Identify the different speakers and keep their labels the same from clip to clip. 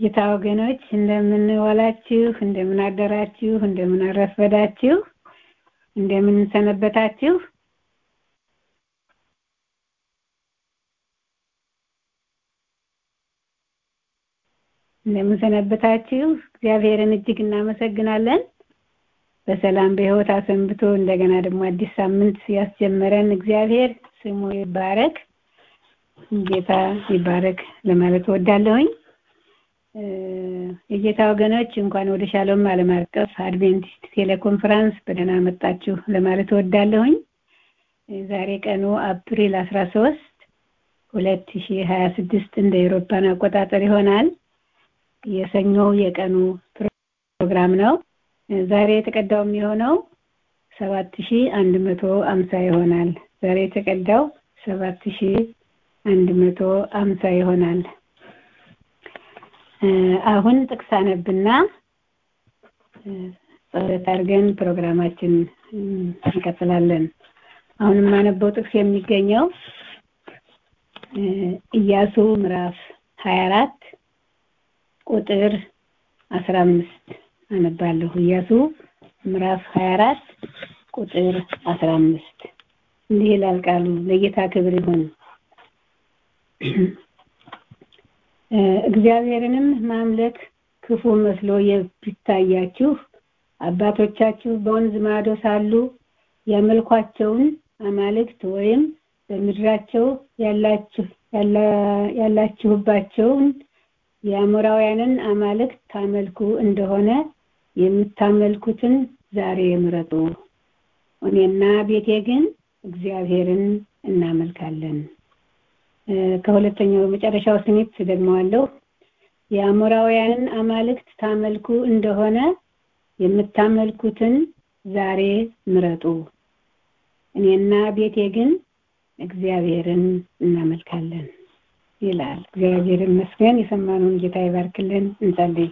Speaker 1: የጌታ ወገኖች እንደምን ዋላችሁ፣ እንደምን አደራችሁ፣ እንደምን አረፈዳችሁ፣ እንደምን ሰነበታችሁ። እንደምን ሰነበታችሁ። እግዚአብሔርን እጅግ እናመሰግናለን። በሰላም በሕይወት አሰንብቶ እንደገና ደግሞ አዲስ ሳምንት ያስጀመረን እግዚአብሔር ስሙ ይባረክ፣ ጌታ ይባረክ ለማለት እወዳለሁኝ። የጌታ ወገኖች እንኳን ወደ ሻሎም ዓለም አቀፍ አድቬንቲስት ቴሌኮንፈረንስ በደህና መጣችሁ ለማለት እወዳለሁኝ። ዛሬ ቀኑ አፕሪል አስራ ሶስት ሁለት ሺ ሀያ ስድስት እንደ ኤሮፓን አቆጣጠር ይሆናል። የሰኞው የቀኑ ፕሮግራም ነው። ዛሬ የተቀዳው የሚሆነው ሰባት ሺ አንድ መቶ አምሳ ይሆናል። ዛሬ የተቀዳው ሰባት ሺ አንድ መቶ አምሳ ይሆናል። አሁን ጥቅስ አነብና ጸሎት አድርገን ፕሮግራማችን እንቀጥላለን። አሁን የማነበው ጥቅስ የሚገኘው ኢያሱ ምዕራፍ ሀያ አራት ቁጥር አስራ አምስት አነባለሁ። ኢያሱ ምዕራፍ ሀያ አራት ቁጥር አስራ አምስት እንዲህ ይላል ቃሉ። ለጌታ ክብር ይሁን። እግዚአብሔርንም ማምለክ ክፉ መስሎ ቢታያችሁ አባቶቻችሁ በወንዝ ማዶ ሳሉ ያመልኳቸውን አማልክት ወይም በምድራቸው ያላችሁባቸውን የአሞራውያንን አማልክት ታመልኩ እንደሆነ የምታመልኩትን ዛሬ ምረጡ። እኔና ቤቴ ግን እግዚአብሔርን እናመልካለን። ከሁለተኛው መጨረሻው ስሜት ደግመዋለሁ። የአሞራውያንን አማልክት ታመልኩ እንደሆነ የምታመልኩትን ዛሬ ምረጡ። እኔና ቤቴ ግን እግዚአብሔርን እናመልካለን ይላል። እግዚአብሔር ይመስገን። የሰማነውን ጌታ ይባርክልን። እንጸልይ።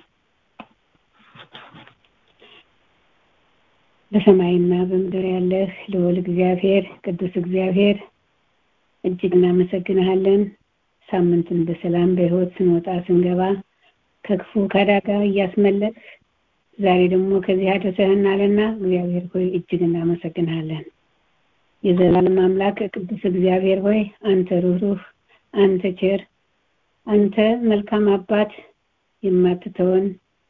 Speaker 1: በሰማይና በምድር ያለህ ልዑል እግዚአብሔር ቅዱስ እግዚአብሔር እጅግ እናመሰግንሃለን። ሳምንትን በሰላም በሕይወት ስንወጣ ስንገባ ከክፉ ከአደጋ እያስመለጥ ዛሬ ደግሞ ከዚህ አድርሰህናልና እግዚአብሔር ሆይ እጅግ እናመሰግንሃለን። የዘላለም አምላክ ቅዱስ እግዚአብሔር ሆይ አንተ ሩህሩህ፣ አንተ ቸር፣ አንተ መልካም አባት የማትተወን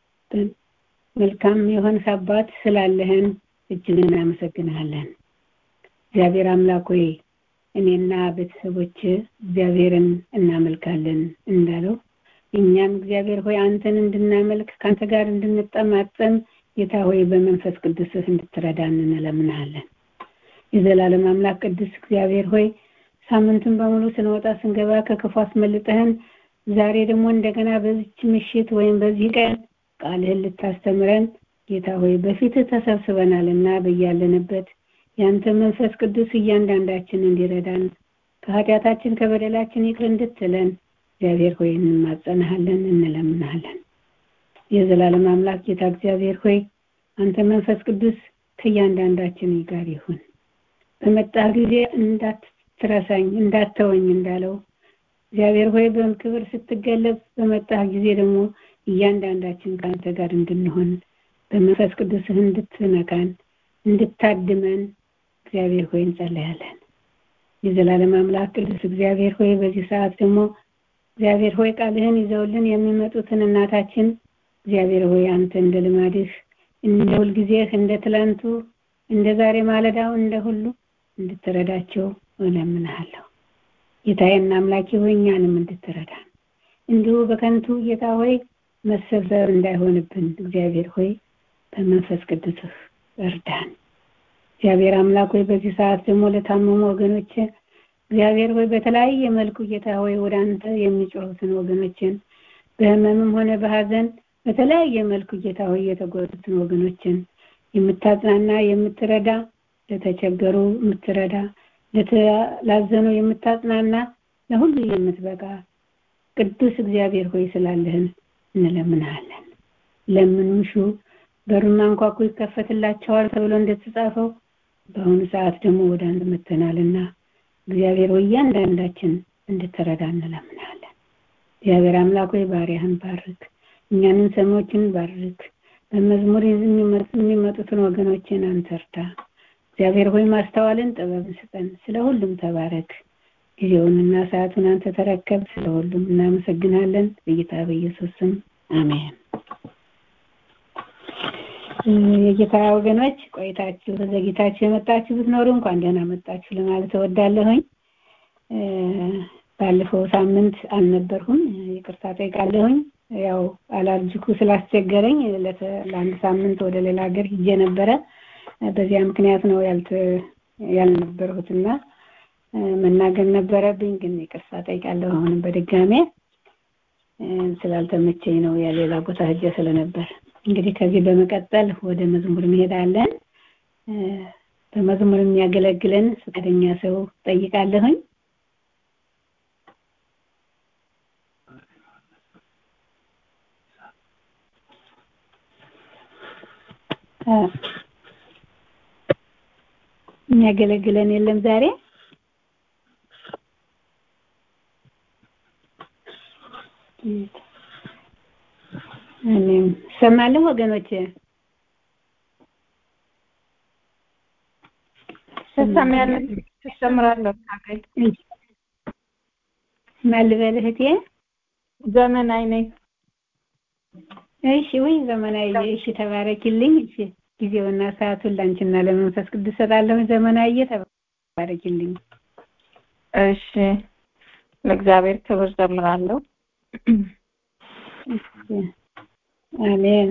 Speaker 1: መልካም የሆንህ አባት ስላለህን እጅግ እናመሰግንሃለን። እግዚአብሔር አምላክ ሆይ እኔና ቤተሰቦች እግዚአብሔርን እናመልካለን እንዳለው እኛም እግዚአብሔር ሆይ አንተን እንድናመልክ ከአንተ ጋር እንድንጠማጠም ጌታ ሆይ በመንፈስ ቅዱስህ እንድትረዳን እንለምንሃለን። የዘላለም አምላክ ቅዱስ እግዚአብሔር ሆይ ሳምንቱን በሙሉ ስንወጣ ስንገባ ከክፉ አስመልጠህን ዛሬ ደግሞ እንደገና በዚች ምሽት ወይም በዚህ ቀን ቃልህን ልታስተምረን ጌታ ሆይ በፊትህ ተሰብስበናል እና በያለንበት ያንተ መንፈስ ቅዱስ እያንዳንዳችን እንዲረዳን ከኃጢአታችን ከበደላችን ይቅር እንድትለን እግዚአብሔር ሆይ እንማጸንሃለን፣ እንለምንሃለን። የዘላለም አምላክ ጌታ እግዚአብሔር ሆይ አንተ መንፈስ ቅዱስ ከእያንዳንዳችን ጋር ይሁን። በመጣህ ጊዜ እንዳትረሳኝ እንዳተወኝ እንዳለው እግዚአብሔር ሆይ በክብር ስትገለጽ በመጣህ ጊዜ ደግሞ እያንዳንዳችን ከአንተ ጋር እንድንሆን በመንፈስ ቅዱስህ እንድትነካን እንድታድመን እግዚአብሔር ሆይ እንጸለያለን። የዘላለም አምላክ ቅዱስ እግዚአብሔር ሆይ በዚህ ሰዓት ደግሞ እግዚአብሔር ሆይ ቃልህን ይዘውልን የሚመጡትን እናታችን እግዚአብሔር ሆይ አንተ እንደ ልማድህ እንደ ሁልጊዜህ እንደ ትላንቱ እንደ ዛሬ ማለዳው እንደ ሁሉ እንድትረዳቸው እለምንሃለሁ። ጌታዬና አምላኬ ሆይ እኛንም እንድትረዳን እንዲሁ በከንቱ ጌታ ሆይ መሰብሰብ እንዳይሆንብን እግዚአብሔር ሆይ በመንፈስ ቅዱስህ እርዳን። እግዚአብሔር አምላክ ሆይ በዚህ ሰዓት ደግሞ ለታመሙ ወገኖች እግዚአብሔር ሆይ በተለያየ መልኩ ጌታ ሆይ ወደ አንተ የሚጮሁትን ወገኖችን በህመምም ሆነ በሀዘን በተለያየ መልኩ ጌታ ሆይ የተጎዱትን ወገኖችን የምታጽናና የምትረዳ ለተቸገሩ የምትረዳ ለተላዘኑ የምታጽናና ለሁሉ የምትበቃ ቅዱስ እግዚአብሔር ሆይ ስላለህን እንለምንሃለን። ለምኑ ሹ በሩን አንኳኩ ይከፈትላቸዋል ተብሎ እንደተጻፈው በአሁኑ ሰዓት ደግሞ ወደ አንድ መተናልና እግዚአብሔር ሆይ እያንዳንዳችን እንድትረዳ እንለምናለን። እግዚአብሔር አምላክ ሆይ ባሪያህን ባርክ። እኛንን ሰሚዎችን ባርክ። በመዝሙር የሚመጡትን ወገኖችን አንተርታ። እግዚአብሔር ሆይ ማስተዋልን ጥበብን ስጠን። ስለ ሁሉም ተባረክ። ጊዜውንና ሰዓቱን አንተ ተረከብ። ስለ ሁሉም እናመሰግናለን። በጌታ በኢየሱስ ስም አሜን። የጌታ ወገኖች ቆይታችሁ በዘግይታችሁ የመጣችሁ ብትኖሩ እንኳን ደህና መጣችሁ ለማለት እወዳለሁኝ። ባለፈው ሳምንት አልነበርሁም፣ ይቅርታ ጠይቃለሁኝ። ያው አላርጅኩ ስላስቸገረኝ ለአንድ ሳምንት ወደ ሌላ ሀገር ሂጄ ነበረ። በዚያ ምክንያት ነው ያልነበርሁትና መናገር ነበረብኝ፣ ግን ይቅርታ ጠይቃለሁ። አሁንም በድጋሜ ስላልተመቸኝ ነው የሌላ ቦታ ሂጄ ስለነበር። እንግዲህ ከዚህ በመቀጠል ወደ መዝሙር እንሄዳለን። በመዝሙር የሚያገለግለን ፈቃደኛ ሰው ጠይቃለሁኝ። የሚያገለግለን የለም ዛሬ እኔም ሰማለሁ ወገኖች
Speaker 2: ትሰሚያለሽ ትሰምራለሁ ታገኝ
Speaker 1: ማን ልበል እህቴ
Speaker 2: ዘመናዊ ነኝ
Speaker 1: እሺ ወይ ዘመናዊ እሺ ተባረኪልኝ እሺ ጊዜውና ሰዓቱን ላንቺና ለመንፈስ ቅዱስ ሰጣለሁ ዘመናዊ ተባረኪልኝ
Speaker 2: እሺ ለእግዚአብሔር ክብር ዘምራለሁ
Speaker 1: አሜን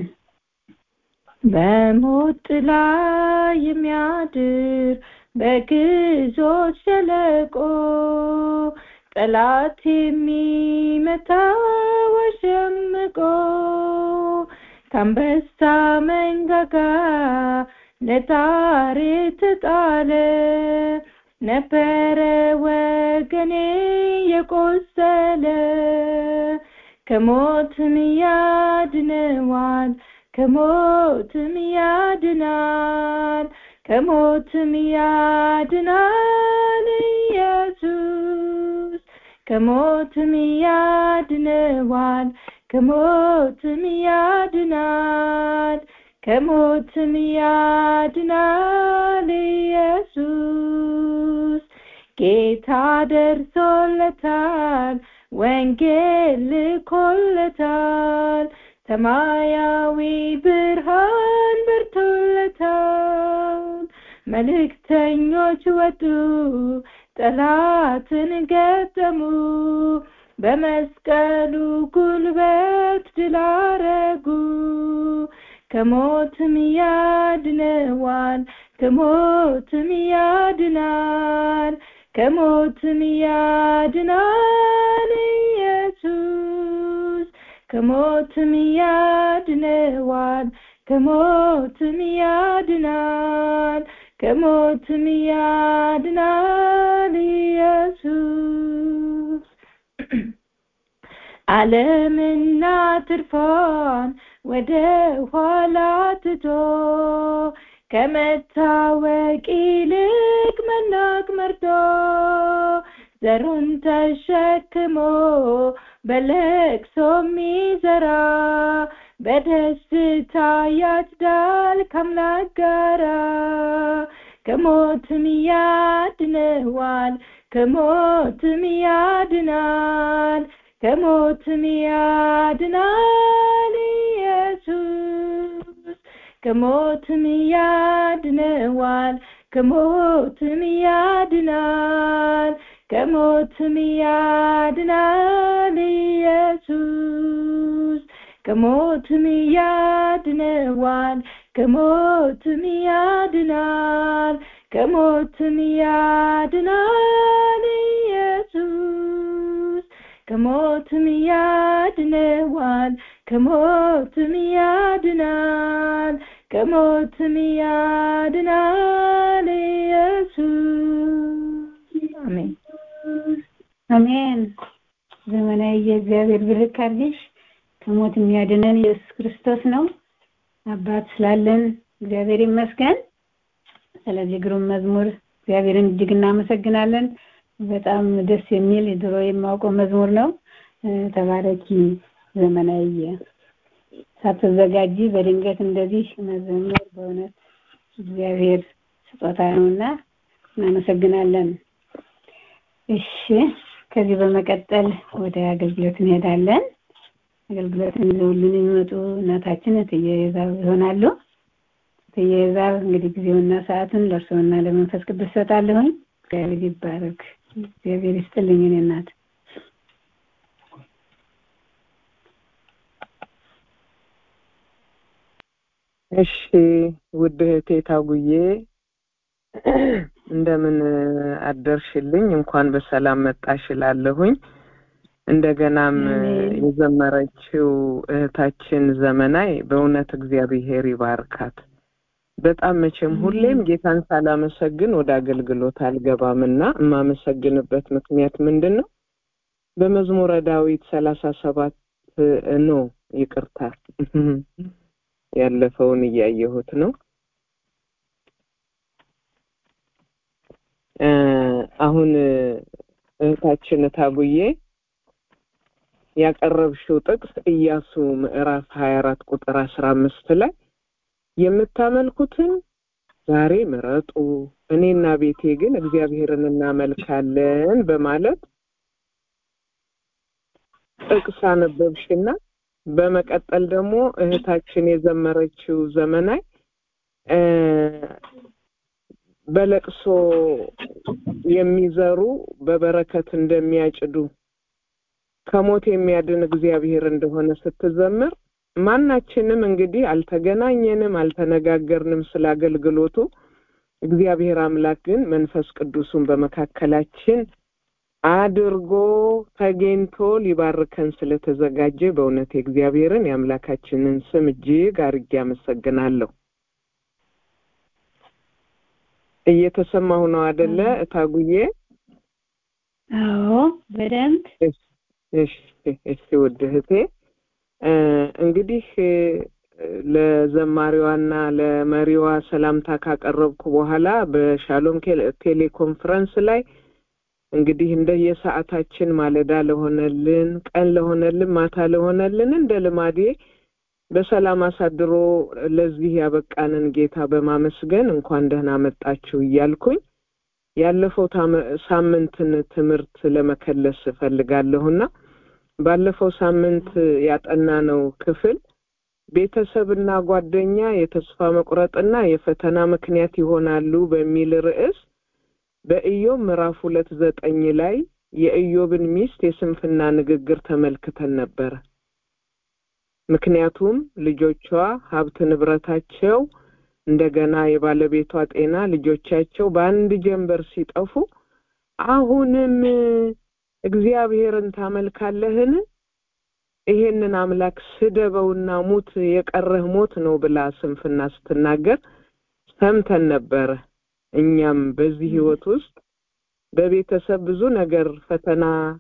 Speaker 2: በሞት ጥላ የሚያድር በግዞት ሸለቆ ጠላት የሚመታ ወሸምቆ ከአንበሳ መንጋጋ ለጣር የተጣለ ነበረ ወገኔ የቆሰለ ከሞትም ያድነዋል ከሞትም ያድናል ከሞትም ያድናል ኢየሱስ ከሞትም ያድነዋል ከሞትም ያድናል ከሞትም ያድናል ኢየሱስ ጌታ ደርሶለታል ወንጌል ልኮለታል ሰማያዊ ብርሃን በርቶለታል መልእክተኞች ወጡ ጠላትን ገጠሙ በመስቀሉ ጉልበት ድል አረጉ ከሞትም ያድነዋል ከሞትም ያድናል ከሞትም ያድናል ኢየሱስ ከሞትም ያድነዋል ከሞትም ያድናል ከሞትም ያድናል ኢየሱስ ዓለምና ትርፏን ወደ ኋላ ትቶ ከመታወቅ ይልቅ መናቅ መርጦ ዘሩን ተሸክሞ በለቅሶ የሚዘራ በደስታ ያጭዳል ከአምላክ ጋራ ከሞትም ያድነዋል ከሞትም ያድናል ከሞትም ያድናል ኢየሱስ ከሞትም ያድነዋል ከሞትም ያድናል ከሞትም ያድናል ኢየሱስ ከሞትም ያድነዋል ከሞትም ያድናል ከሞትም ያድናል ኢየሱስ ከሞትም ያድነዋል ከሞትም ያድናል ከሞትም ያድናል ኢየሱስ አሜን
Speaker 1: አሜን ዘመናዊ የእግዚአብሔር ብርክ አድርግሽ ከሞት የሚያድነን ኢየሱስ ክርስቶስ ነው አባት ስላለን እግዚአብሔር ይመስገን ስለዚህ ግሩም መዝሙር እግዚአብሔርን እጅግ እናመሰግናለን በጣም ደስ የሚል ድሮ የማውቀው መዝሙር ነው ተባረኪ ዘመናዊ ሳትዘጋጂ በድንገት እንደዚህ መዘመር በእውነት እግዚአብሔር ስጦታ ነውና እናመሰግናለን። እሺ ከዚህ በመቀጠል ወደ አገልግሎት እንሄዳለን። አገልግሎትን ይዘውልን የሚመጡ እናታችን እትዬ ዛብ ይሆናሉ። እትዬ ዛብ እንግዲህ ጊዜውና ሰዓቱን ለእርስዎና ለመንፈስ ቅዱስ ሰጣለሁኝ። እግዚአብሔር ይባረክ። እግዚአብሔር ይስጥልኝ እኔ እናት
Speaker 3: እሺ ውድ እህቴ ታጉዬ እንደምን አደርሽልኝ? እንኳን በሰላም መጣሽ እላለሁኝ። እንደገናም የዘመረችው እህታችን ዘመናይ በእውነት እግዚአብሔር ይባርካት። በጣም መቼም ሁሌም ጌታን ሳላመሰግን ወደ አገልግሎት አልገባምና የማመሰግንበት ምክንያት ምንድን ነው? በመዝሙረ ዳዊት ሰላሳ ሰባት ኖ ይቅርታ ያለፈውን እያየሁት ነው። አሁን እህታችን ታጉዬ ያቀረብሽው ጥቅስ ኢያሱ ምዕራፍ ሀያ አራት ቁጥር አስራ አምስት ላይ የምታመልኩትን ዛሬ ምረጡ፣ እኔና ቤቴ ግን እግዚአብሔርን እናመልካለን በማለት ጥቅስ አነበብሽና በመቀጠል ደግሞ እህታችን የዘመረችው ዘመናይ በለቅሶ የሚዘሩ በበረከት እንደሚያጭዱ ከሞት የሚያድን እግዚአብሔር እንደሆነ ስትዘምር ማናችንም እንግዲህ አልተገናኘንም፣ አልተነጋገርንም ስለ አገልግሎቱ። እግዚአብሔር አምላክ ግን መንፈስ ቅዱሱን በመካከላችን አድርጎ ተገኝቶ ሊባርከን ስለተዘጋጀ በእውነት የእግዚአብሔርን የአምላካችንን ስም እጅግ አርጌ አመሰግናለሁ። እየተሰማሁ ነው አደለ እታጉዬ?
Speaker 1: አዎ በደንብ
Speaker 3: እሺ እሺ ውድ እህቴ እንግዲህ ለዘማሪዋና ለመሪዋ ሰላምታ ካቀረብኩ በኋላ በሻሎም ቴሌኮንፈረንስ ላይ እንግዲህ እንደየሰዓታችን ማለዳ ለሆነልን፣ ቀን ለሆነልን፣ ማታ ለሆነልን እንደ ልማዴ በሰላም አሳድሮ ለዚህ ያበቃንን ጌታ በማመስገን እንኳን ደህና መጣችሁ እያልኩኝ ያለፈው ሳምንትን ትምህርት ለመከለስ እፈልጋለሁና ባለፈው ሳምንት ያጠናነው ክፍል ቤተሰብና ጓደኛ የተስፋ መቁረጥና የፈተና ምክንያት ይሆናሉ በሚል ርዕስ በኢዮብ ምዕራፍ ሁለት ዘጠኝ ላይ የኢዮብን ሚስት የስንፍና ንግግር ተመልክተን ነበረ። ምክንያቱም ልጆቿ ሀብት ንብረታቸው እንደገና የባለቤቷ ጤና ልጆቻቸው በአንድ ጀንበር ሲጠፉ አሁንም እግዚአብሔርን ታመልካለህን? ይሄንን አምላክ ስደበውና ሙት፣ የቀረህ ሞት ነው ብላ ስንፍና ስትናገር ሰምተን ነበረ። እኛም በዚህ ህይወት ውስጥ በቤተሰብ ብዙ ነገር ፈተና፣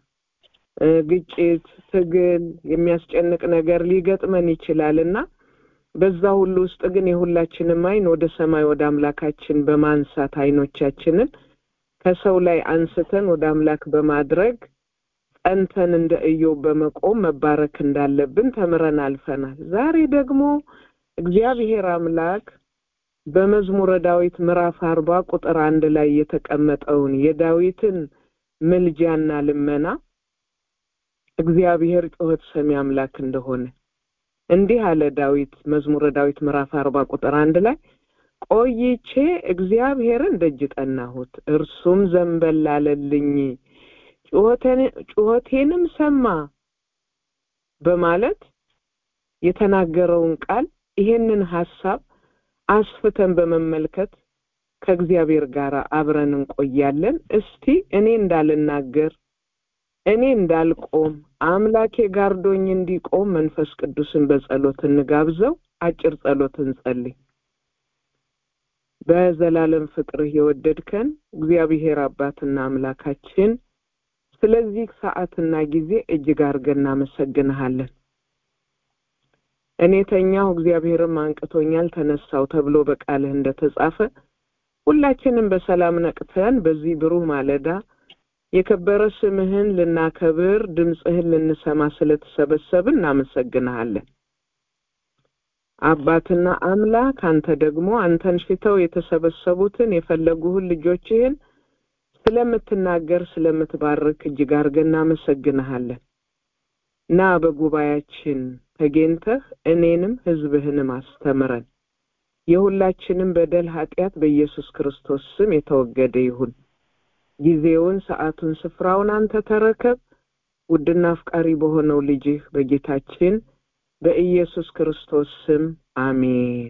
Speaker 3: ግጭት፣ ትግል፣ የሚያስጨንቅ ነገር ሊገጥመን ይችላል እና በዛ ሁሉ ውስጥ ግን የሁላችንም አይን ወደ ሰማይ ወደ አምላካችን በማንሳት አይኖቻችንን ከሰው ላይ አንስተን ወደ አምላክ በማድረግ ጸንተን እንደ ኢዮብ በመቆም መባረክ እንዳለብን ተምረን አልፈናል። ዛሬ ደግሞ እግዚአብሔር አምላክ በመዝሙረ ዳዊት ምዕራፍ አርባ ቁጥር አንድ ላይ የተቀመጠውን የዳዊትን ምልጃና ልመና እግዚአብሔር ጩኸት ሰሚ አምላክ እንደሆነ እንዲህ አለ ዳዊት መዝሙረ ዳዊት ምዕራፍ አርባ ቁጥር አንድ ላይ ቆይቼ እግዚአብሔርን ደጅ ጠናሁት፣ እርሱም ዘንበል አለልኝ፣ ጩኸቴንም ሰማ በማለት የተናገረውን ቃል ይሄንን ሀሳብ አስፍተን በመመልከት ከእግዚአብሔር ጋር አብረን እንቆያለን። እስቲ እኔ እንዳልናገር እኔ እንዳልቆም አምላኬ ጋርዶኝ እንዲቆም መንፈስ ቅዱስን በጸሎት እንጋብዘው። አጭር ጸሎት እንጸልይ። በዘላለም ፍቅርህ የወደድከን እግዚአብሔር አባትና አምላካችን ስለዚህ ሰዓትና ጊዜ እጅግ አድርገን እናመሰግንሃለን። እኔ ተኛሁ እግዚአብሔርም አንቅቶኛል ተነሳው ተብሎ በቃልህ እንደተጻፈ ሁላችንም በሰላም ነቅተን በዚህ ብሩህ ማለዳ የከበረ ስምህን ልናከብር ድምፅህን ልንሰማ ስለተሰበሰብን እናመሰግንሃለን። አባትና አምላክ አንተ ደግሞ አንተን ሽተው የተሰበሰቡትን የፈለጉህን ልጆችህን ስለምትናገር ስለምትባርክ እጅግ አድርገን እናመሰግንሃለን። ና በጉባኤያችን ተገኝተህ እኔንም ሕዝብህንም አስተምረን። የሁላችንም በደል ኃጢአት በኢየሱስ ክርስቶስ ስም የተወገደ ይሁን። ጊዜውን፣ ሰዓቱን፣ ስፍራውን አንተ ተረከብ። ውድና አፍቃሪ በሆነው ልጅህ በጌታችን በኢየሱስ ክርስቶስ ስም አሜን።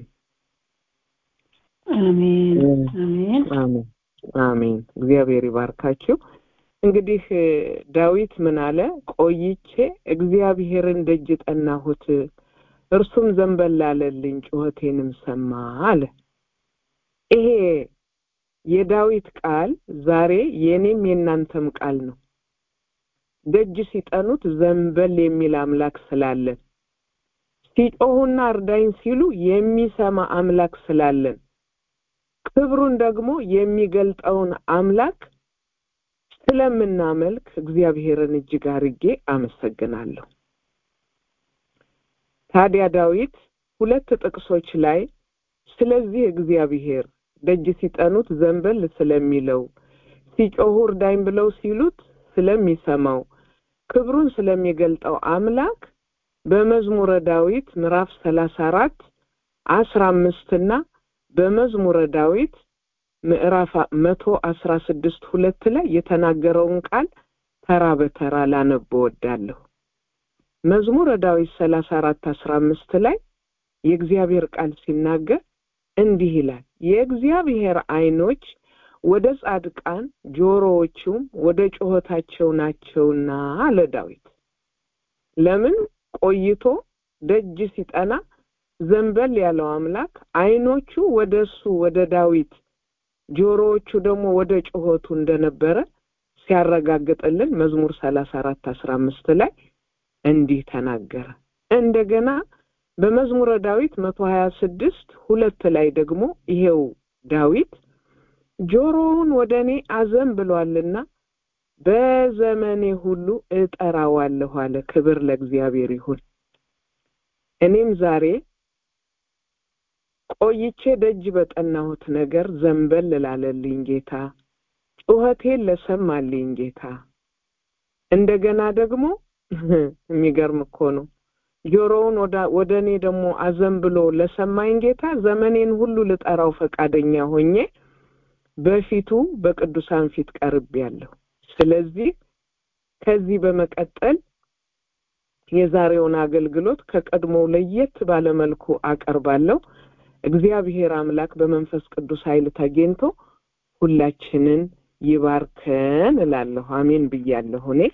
Speaker 1: አሜን አሜን
Speaker 3: አሜን አሜን። እግዚአብሔር ይባርካችሁ። እንግዲህ ዳዊት ምን አለ? ቆይቼ እግዚአብሔርን ደጅ ጠናሁት፣ እርሱም ዘንበል አለልኝ፣ ጩኸቴንም ሰማ አለ። ይሄ የዳዊት ቃል ዛሬ የኔም የእናንተም ቃል ነው። ደጅ ሲጠኑት ዘንበል የሚል አምላክ ስላለን፣ ሲጮሁና እርዳኝ ሲሉ የሚሰማ አምላክ ስላለን፣ ክብሩን ደግሞ የሚገልጠውን አምላክ ስለምናመልክ እግዚአብሔርን እጅግ አርጌ አመሰግናለሁ። ታዲያ ዳዊት ሁለት ጥቅሶች ላይ ስለዚህ እግዚአብሔር ደጅ ሲጠኑት ዘንበል ስለሚለው ሲጮሁ እርዳኝ ብለው ሲሉት ስለሚሰማው ክብሩን ስለሚገልጠው አምላክ በመዝሙረ ዳዊት ምዕራፍ ሰላሳ አራት አስራ አምስትና በመዝሙረ ዳዊት ምዕራፍ መቶ አስራ ስድስት ሁለት ላይ የተናገረውን ቃል ተራ በተራ ላነብ እወዳለሁ። መዝሙረ ዳዊት ሰላሳ አራት አስራ አምስት ላይ የእግዚአብሔር ቃል ሲናገር እንዲህ ይላል፣ የእግዚአብሔር ዓይኖች ወደ ጻድቃን ጆሮዎቹም ወደ ጩኸታቸው ናቸውና አለ ዳዊት። ለምን ቆይቶ ደጅ ሲጠና ዘንበል ያለው አምላክ ዓይኖቹ ወደ እሱ ወደ ዳዊት ጆሮዎቹ ደግሞ ወደ ጩኸቱ እንደነበረ ሲያረጋግጥልን መዝሙር ሰላሳ አራት አስራ አምስት ላይ እንዲህ ተናገረ። እንደገና በመዝሙረ ዳዊት መቶ ሀያ ስድስት ሁለት ላይ ደግሞ ይሄው ዳዊት ጆሮውን ወደ እኔ አዘን ብሏልና በዘመኔ ሁሉ እጠራዋለሁ አለ። ክብር ለእግዚአብሔር ይሁን። እኔም ዛሬ ቆይቼ ደጅ በጠናሁት ነገር ዘንበል ላለልኝ ጌታ፣ ጩኸቴን ለሰማልኝ ጌታ፣ እንደገና ደግሞ የሚገርም እኮ ነው ጆሮውን ወደ እኔ ደግሞ አዘን ብሎ ለሰማኝ ጌታ ዘመኔን ሁሉ ልጠራው ፈቃደኛ ሆኜ በፊቱ በቅዱሳን ፊት ቀርቤያለሁ። ስለዚህ ከዚህ በመቀጠል የዛሬውን አገልግሎት ከቀድሞው ለየት ባለመልኩ አቀርባለሁ። እግዚአብሔር አምላክ በመንፈስ ቅዱስ ኃይል ተገኝቶ ሁላችንን ይባርከን እላለሁ። አሜን ብያለሁ። እኔ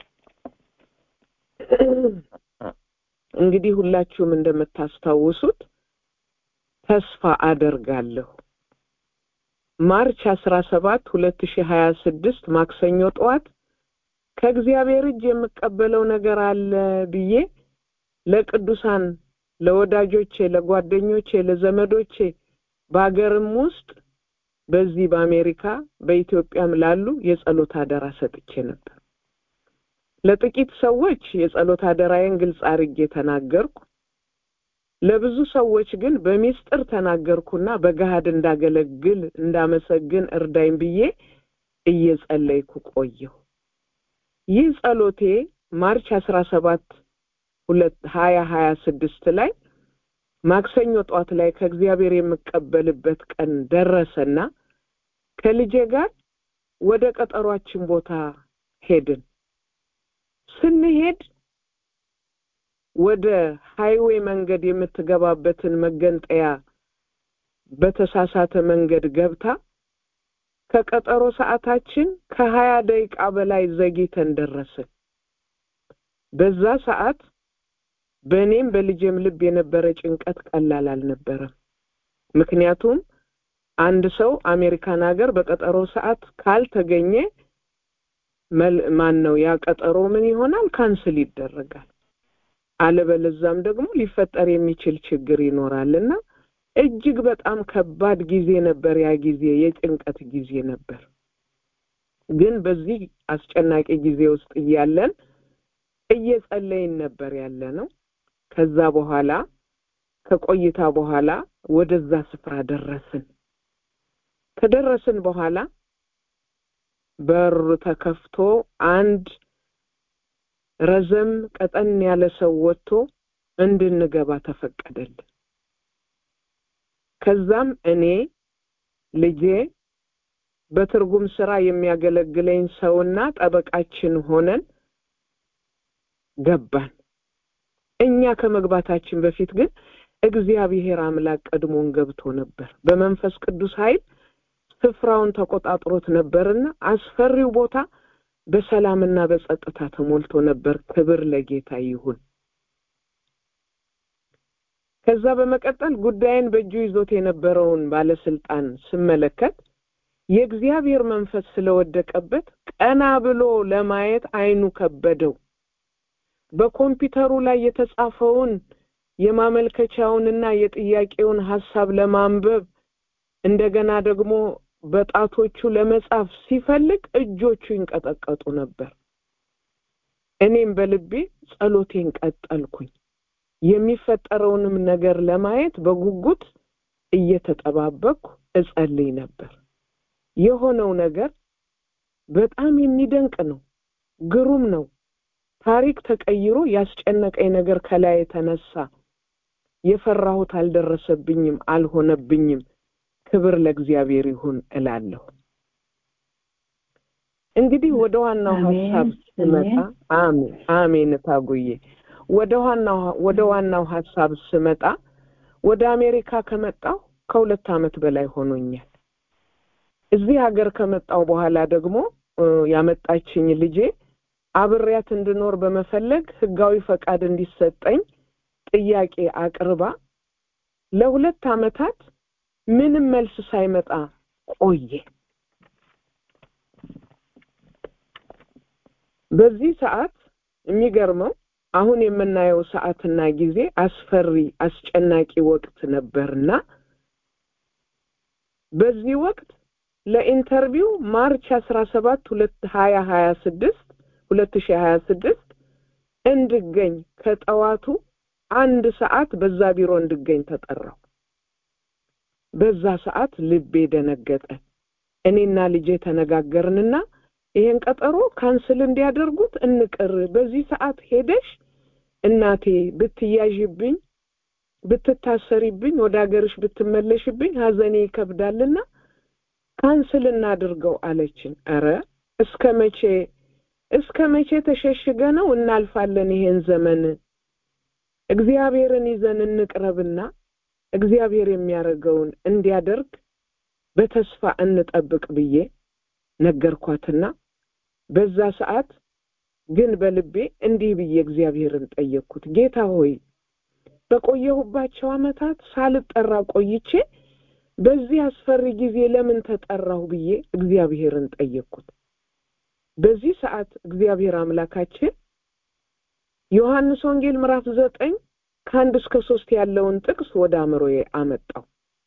Speaker 3: እንግዲህ ሁላችሁም እንደምታስታውሱት ተስፋ አደርጋለሁ ማርች አስራ ሰባት ሁለት ሺህ ሀያ ስድስት ማክሰኞ ጠዋት ከእግዚአብሔር እጅ የምቀበለው ነገር አለ ብዬ ለቅዱሳን ለወዳጆቼ፣ ለጓደኞቼ፣ ለዘመዶቼ በሀገርም ውስጥ በዚህ በአሜሪካ በኢትዮጵያም ላሉ የጸሎት አደራ ሰጥቼ ነበር። ለጥቂት ሰዎች የጸሎት አደራዬን ግልጽ አድርጌ ተናገርኩ። ለብዙ ሰዎች ግን በሚስጥር ተናገርኩና በገሃድ እንዳገለግል እንዳመሰግን እርዳኝ ብዬ እየጸለይኩ ቆየሁ። ይህ ጸሎቴ ማርች አስራ ሰባት ሁለት ሀያ ሀያ ስድስት ላይ ማክሰኞ ጠዋት ላይ ከእግዚአብሔር የምቀበልበት ቀን ደረሰና ከልጄ ጋር ወደ ቀጠሯችን ቦታ ሄድን። ስንሄድ ወደ ሃይዌይ መንገድ የምትገባበትን መገንጠያ በተሳሳተ መንገድ ገብታ ከቀጠሮ ሰዓታችን ከሀያ ደቂቃ በላይ ዘግይተን ደረስን። በዛ ሰዓት በእኔም በልጄም ልብ የነበረ ጭንቀት ቀላል አልነበረም። ምክንያቱም አንድ ሰው አሜሪካን ሀገር በቀጠሮ ሰዓት ካልተገኘ ማን ነው ያ ቀጠሮ ምን ይሆናል? ካንስል ይደረጋል። አለበለዛም ደግሞ ሊፈጠር የሚችል ችግር ይኖራል እና እጅግ በጣም ከባድ ጊዜ ነበር። ያ ጊዜ የጭንቀት ጊዜ ነበር። ግን በዚህ አስጨናቂ ጊዜ ውስጥ እያለን እየጸለይን ነበር ያለ ነው። ከዛ በኋላ ከቆይታ በኋላ ወደዛ ስፍራ ደረስን። ከደረስን በኋላ በር ተከፍቶ አንድ ረዘም ቀጠን ያለ ሰው ወጥቶ እንድንገባ ተፈቀደልን። ከዛም እኔ ልጄ በትርጉም ስራ የሚያገለግለኝ ሰውና ጠበቃችን ሆነን ገባን። እኛ ከመግባታችን በፊት ግን እግዚአብሔር አምላክ ቀድሞን ገብቶ ነበር። በመንፈስ ቅዱስ ኃይል ስፍራውን ተቆጣጥሮት ነበርና አስፈሪው ቦታ በሰላምና በጸጥታ ተሞልቶ ነበር። ክብር ለጌታ ይሁን። ከዛ በመቀጠል ጉዳይን በእጁ ይዞት የነበረውን ባለስልጣን ስመለከት የእግዚአብሔር መንፈስ ስለወደቀበት ቀና ብሎ ለማየት አይኑ ከበደው። በኮምፒውተሩ ላይ የተጻፈውን የማመልከቻውንና የጥያቄውን ሀሳብ ለማንበብ እንደገና ደግሞ በጣቶቹ ለመጻፍ ሲፈልግ እጆቹ ይንቀጠቀጡ ነበር። እኔም በልቤ ጸሎቴን ቀጠልኩኝ። የሚፈጠረውንም ነገር ለማየት በጉጉት እየተጠባበቅኩ እጸልይ ነበር። የሆነው ነገር በጣም የሚደንቅ ነው፣ ግሩም ነው። ታሪክ ተቀይሮ ያስጨነቀኝ ነገር ከላይ የተነሳ የፈራሁት አልደረሰብኝም፣ አልሆነብኝም። ክብር ለእግዚአብሔር ይሁን እላለሁ። እንግዲህ ወደ ዋናው ሀሳብ ስመጣ አሜን አሜን ታጉዬ ወደ ዋናው ወደ ዋናው ሀሳብ ስመጣ ወደ አሜሪካ ከመጣሁ ከሁለት ዓመት በላይ ሆኖኛል። እዚህ ሀገር ከመጣሁ በኋላ ደግሞ ያመጣችኝ ልጄ አብሬያት እንድኖር በመፈለግ ህጋዊ ፈቃድ እንዲሰጠኝ ጥያቄ አቅርባ ለሁለት ዓመታት ምንም መልስ ሳይመጣ ቆየ። በዚህ ሰዓት የሚገርመው አሁን የምናየው ሰዓትና ጊዜ አስፈሪ አስጨናቂ ወቅት ነበርና በዚህ ወቅት ለኢንተርቪው ማርች አስራ ሰባት ሁለት ሀያ ሀያ ስድስት ሁለት ሺህ ሀያ ስድስት እንድገኝ ከጠዋቱ አንድ ሰዓት በዛ ቢሮ እንድገኝ ተጠራው። በዛ ሰዓት ልቤ ደነገጠ። እኔና ልጄ ተነጋገርንና ይሄን ቀጠሮ ካንስል እንዲያደርጉት እንቅር። በዚህ ሰዓት ሄደሽ እናቴ ብትያዥብኝ፣ ብትታሰሪብኝ፣ ወደ ሀገርሽ ብትመለሽብኝ ሀዘኔ ይከብዳልና ካንስል እናድርገው አለችን። ኧረ እስከ መቼ እስከ መቼ ተሸሽገ ነው እናልፋለን ይሄን ዘመን? እግዚአብሔርን ይዘን እንቅረብና እግዚአብሔር የሚያደርገውን እንዲያደርግ በተስፋ እንጠብቅ ብዬ ነገርኳትና በዛ ሰዓት ግን በልቤ እንዲህ ብዬ እግዚአብሔርን ጠየቅኩት። ጌታ ሆይ በቆየሁባቸው ዓመታት ሳልጠራ ቆይቼ በዚህ አስፈሪ ጊዜ ለምን ተጠራሁ ብዬ እግዚአብሔርን ጠየቅኩት። በዚህ ሰዓት እግዚአብሔር አምላካችን ዮሐንስ ወንጌል ምዕራፍ ዘጠኝ ከአንድ እስከ ሶስት ያለውን ጥቅስ ወደ አእምሮዬ አመጣው።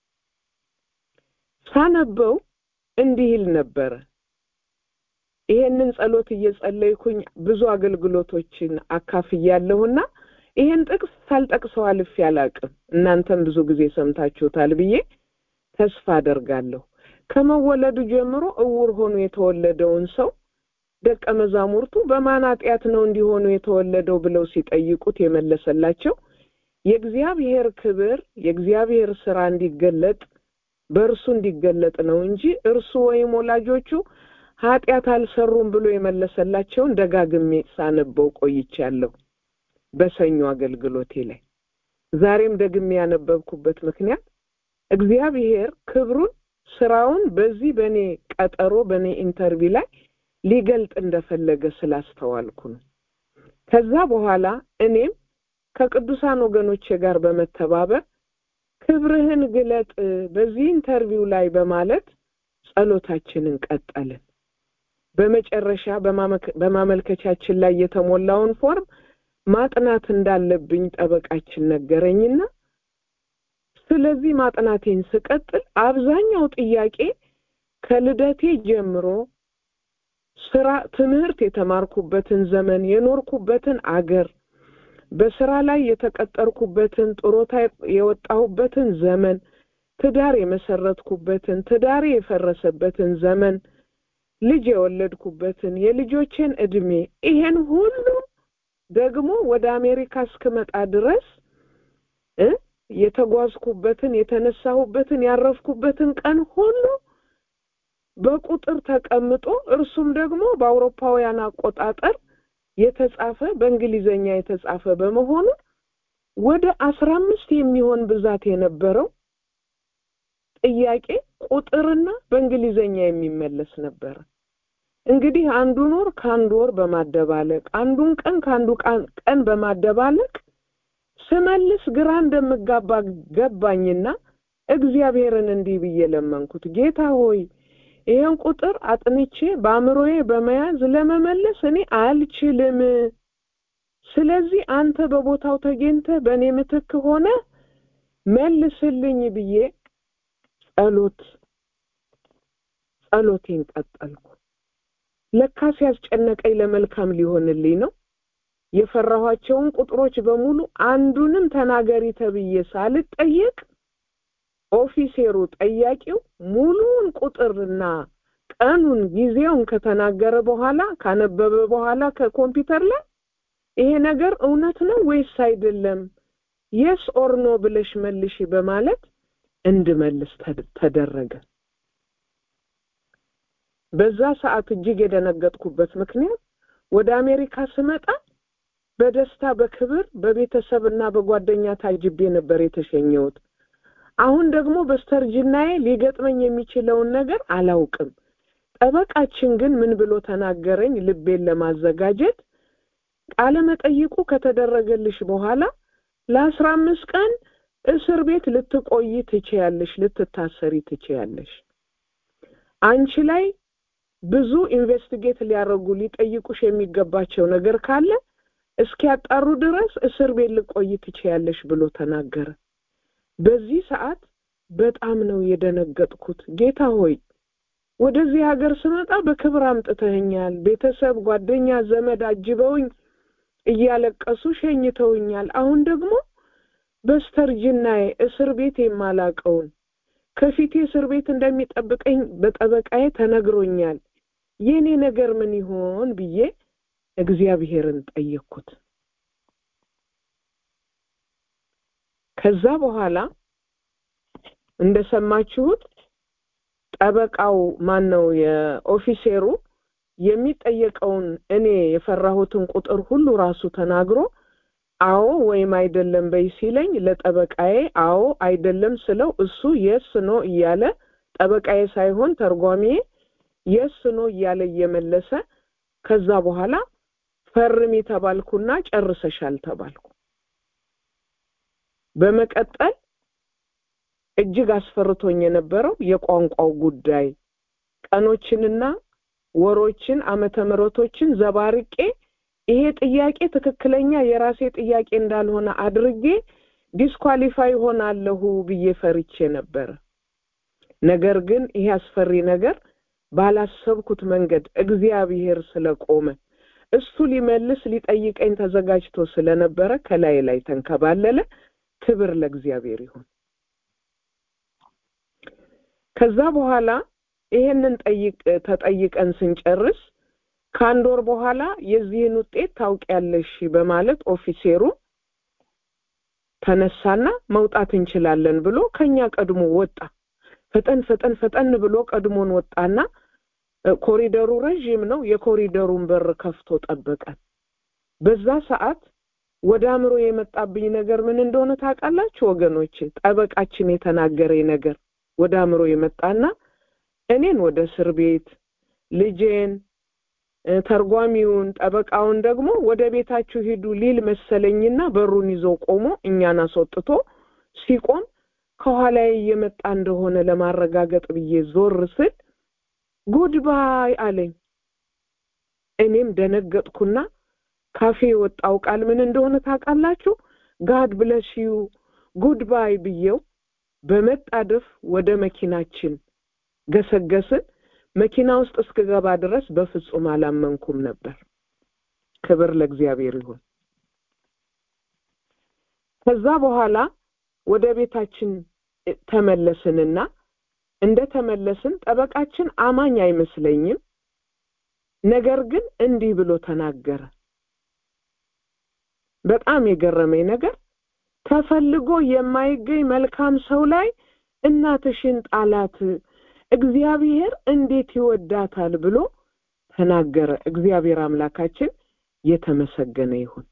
Speaker 3: ሳነበው እንዲህ ይል ነበረ። ይሄንን ጸሎት እየጸለይኩኝ ብዙ አገልግሎቶችን አካፍያለሁና ይሄን ጥቅስ ሳልጠቅሰው አልፌ አላቅም። እናንተም ብዙ ጊዜ ሰምታችሁታል ብዬ ተስፋ አደርጋለሁ። ከመወለዱ ጀምሮ እውር ሆኖ የተወለደውን ሰው ደቀ መዛሙርቱ በማን ኃጢአት ነው እንዲሆኑ የተወለደው ብለው ሲጠይቁት የመለሰላቸው የእግዚአብሔር ክብር የእግዚአብሔር ስራ እንዲገለጥ በእርሱ እንዲገለጥ ነው እንጂ እርሱ ወይም ወላጆቹ ኃጢአት አልሰሩም ብሎ የመለሰላቸውን ደጋግሜ ሳነበው ቆይቻለሁ በሰኞ አገልግሎቴ ላይ። ዛሬም ደግሜ ያነበብኩበት ምክንያት እግዚአብሔር ክብሩን ስራውን በዚህ በእኔ ቀጠሮ በእኔ ኢንተርቪው ላይ ሊገልጥ እንደፈለገ ስላስተዋልኩ ነው። ከዛ በኋላ እኔም ከቅዱሳን ወገኖቼ ጋር በመተባበር ክብርህን ግለጥ በዚህ ኢንተርቪው ላይ በማለት ጸሎታችንን ቀጠልን። በመጨረሻ በማመልከቻችን ላይ የተሞላውን ፎርም ማጥናት እንዳለብኝ ጠበቃችን ነገረኝና ስለዚህ ማጥናቴን ስቀጥል አብዛኛው ጥያቄ ከልደቴ ጀምሮ ስራ፣ ትምህርት የተማርኩበትን ዘመን የኖርኩበትን አገር በስራ ላይ የተቀጠርኩበትን ጥሮታ የወጣሁበትን ዘመን ትዳር የመሰረትኩበትን ትዳሬ የፈረሰበትን ዘመን ልጅ የወለድኩበትን የልጆቼን እድሜ ይሄን ሁሉ ደግሞ ወደ አሜሪካ እስክመጣ ድረስ እ የተጓዝኩበትን የተነሳሁበትን ያረፍኩበትን ቀን ሁሉ በቁጥር ተቀምጦ እርሱም ደግሞ በአውሮፓውያን አቆጣጠር የተጻፈ በእንግሊዘኛ የተጻፈ በመሆኑ ወደ አስራ አምስት የሚሆን ብዛት የነበረው ጥያቄ ቁጥርና በእንግሊዘኛ የሚመለስ ነበረ። እንግዲህ አንዱን ወር ከአንዱ ወር በማደባለቅ አንዱን ቀን ከአንዱ ቀን በማደባለቅ ስመልስ ግራ እንደምጋባ ገባኝና እግዚአብሔርን እንዲህ ብዬ ለመንኩት። ጌታ ሆይ ይህን ቁጥር አጥንቼ በአእምሮዬ በመያዝ ለመመለስ እኔ አልችልም። ስለዚህ አንተ በቦታው ተገኝተህ በእኔ ምትክ ሆነ መልስልኝ ብዬ ጸሎት ጸሎቴን ቀጠልኩ። ለካስ ያስጨነቀኝ ለመልካም ሊሆንልኝ ነው። የፈራኋቸውን ቁጥሮች በሙሉ አንዱንም ተናገሪ ተብዬ ሳልጠየቅ ኦፊሴሩ ጠያቂው ሙሉውን ቁጥርና ቀኑን ጊዜውን ከተናገረ በኋላ ካነበበ በኋላ ከኮምፒውተር ላይ ይሄ ነገር እውነት ነው ወይስ አይደለም፣ የስ ኦር ኖ ብለሽ መልሺ በማለት እንድመልስ ተደረገ። በዛ ሰዓት እጅግ የደነገጥኩበት ምክንያት ወደ አሜሪካ ስመጣ በደስታ በክብር በቤተሰብና በጓደኛ ታጅቤ ነበር የተሸኘሁት። አሁን ደግሞ በስተርጅናዬ ሊገጥመኝ የሚችለውን ነገር አላውቅም። ጠበቃችን ግን ምን ብሎ ተናገረኝ? ልቤን ለማዘጋጀት ቃለ መጠይቁ ከተደረገልሽ በኋላ ለአስራ አምስት ቀን እስር ቤት ልትቆይ ትችያለሽ፣ ልትታሰሪ ትችያለሽ። አንቺ ላይ ብዙ ኢንቨስቲጌት ሊያደርጉ ሊጠይቁሽ የሚገባቸው ነገር ካለ እስኪያጣሩ ድረስ እስር ቤት ልቆይ ትችያለሽ ብሎ ተናገረ። በዚህ ሰዓት በጣም ነው የደነገጥኩት። ጌታ ሆይ ወደዚህ ሀገር ስመጣ በክብር አምጥተኸኛል። ቤተሰብ፣ ጓደኛ፣ ዘመድ አጅበውኝ እያለቀሱ ሸኝተውኛል። አሁን ደግሞ በስተርጅናዬ እስር ቤት የማላቀውን ከፊቴ እስር ቤት እንደሚጠብቀኝ በጠበቃዬ ተነግሮኛል። የእኔ ነገር ምን ይሆን ብዬ እግዚአብሔርን ጠየቅኩት። ከዛ በኋላ እንደሰማችሁት ጠበቃው ማን ነው የኦፊሴሩ የሚጠየቀውን እኔ የፈራሁትን ቁጥር ሁሉ ራሱ ተናግሮ አዎ ወይም አይደለም በይ ሲለኝ ለጠበቃዬ አዎ አይደለም ስለው እሱ የስ ኖ እያለ ጠበቃዬ ሳይሆን ተርጓሚዬ የስ ኖ እያለ እየመለሰ ከዛ በኋላ ፈርሚ ተባልኩና ጨርሰሻል ተባልኩ። በመቀጠል እጅግ አስፈርቶኝ የነበረው የቋንቋው ጉዳይ ቀኖችንና ወሮችን ዓመተ ምሕረቶችን ዘባርቄ ይሄ ጥያቄ ትክክለኛ የራሴ ጥያቄ እንዳልሆነ አድርጌ ዲስኳሊፋይ ሆናለሁ ብዬ ፈርቼ ነበረ። ነገር ግን ይሄ አስፈሪ ነገር ባላሰብኩት መንገድ እግዚአብሔር ስለቆመ እሱ ሊመልስ ሊጠይቀኝ ተዘጋጅቶ ስለነበረ ከላይ ላይ ተንከባለለ። ክብር ለእግዚአብሔር ይሁን። ከዛ በኋላ ይሄንን ጠይቅ ተጠይቀን ስንጨርስ ከአንድ ወር በኋላ የዚህን ውጤት ታውቂያለሽ በማለት ኦፊሴሩ ተነሳና መውጣት እንችላለን ብሎ ከኛ ቀድሞ ወጣ። ፈጠን ፈጠን ፈጠን ብሎ ቀድሞን ወጣና ኮሪደሩ ረዥም ነው። የኮሪደሩን በር ከፍቶ ጠበቀን። በዛ ሰዓት ወደ አእምሮ የመጣብኝ ነገር ምን እንደሆነ ታውቃላችሁ ወገኖቼ? ጠበቃችን የተናገረኝ ነገር ወደ አእምሮ የመጣና እኔን ወደ እስር ቤት ልጄን ተርጓሚውን ጠበቃውን ደግሞ ወደ ቤታችሁ ሂዱ ሊል መሰለኝና በሩን ይዞ ቆሞ እኛን አስወጥቶ ሲቆም ከኋላዬ እየመጣ እንደሆነ ለማረጋገጥ ብዬ ዞር ስል ጉድባይ አለኝ። እኔም ደነገጥኩና ካፌ የወጣው ቃል ምን እንደሆነ ታውቃላችሁ? ጋድ ብለስ ዩ ጉድባይ ብዬው በመጣደፍ ወደ መኪናችን ገሰገስን። መኪና ውስጥ እስክገባ ድረስ በፍጹም አላመንኩም ነበር። ክብር ለእግዚአብሔር ይሁን። ከዛ በኋላ ወደ ቤታችን ተመለስንና እንደ ተመለስን ጠበቃችን አማኝ አይመስለኝም ነገር ግን እንዲህ ብሎ ተናገረ በጣም የገረመኝ ነገር ተፈልጎ የማይገኝ መልካም ሰው ላይ እናትሽን ጣላት እግዚአብሔር እንዴት ይወዳታል ብሎ ተናገረ እግዚአብሔር አምላካችን የተመሰገነ ይሁን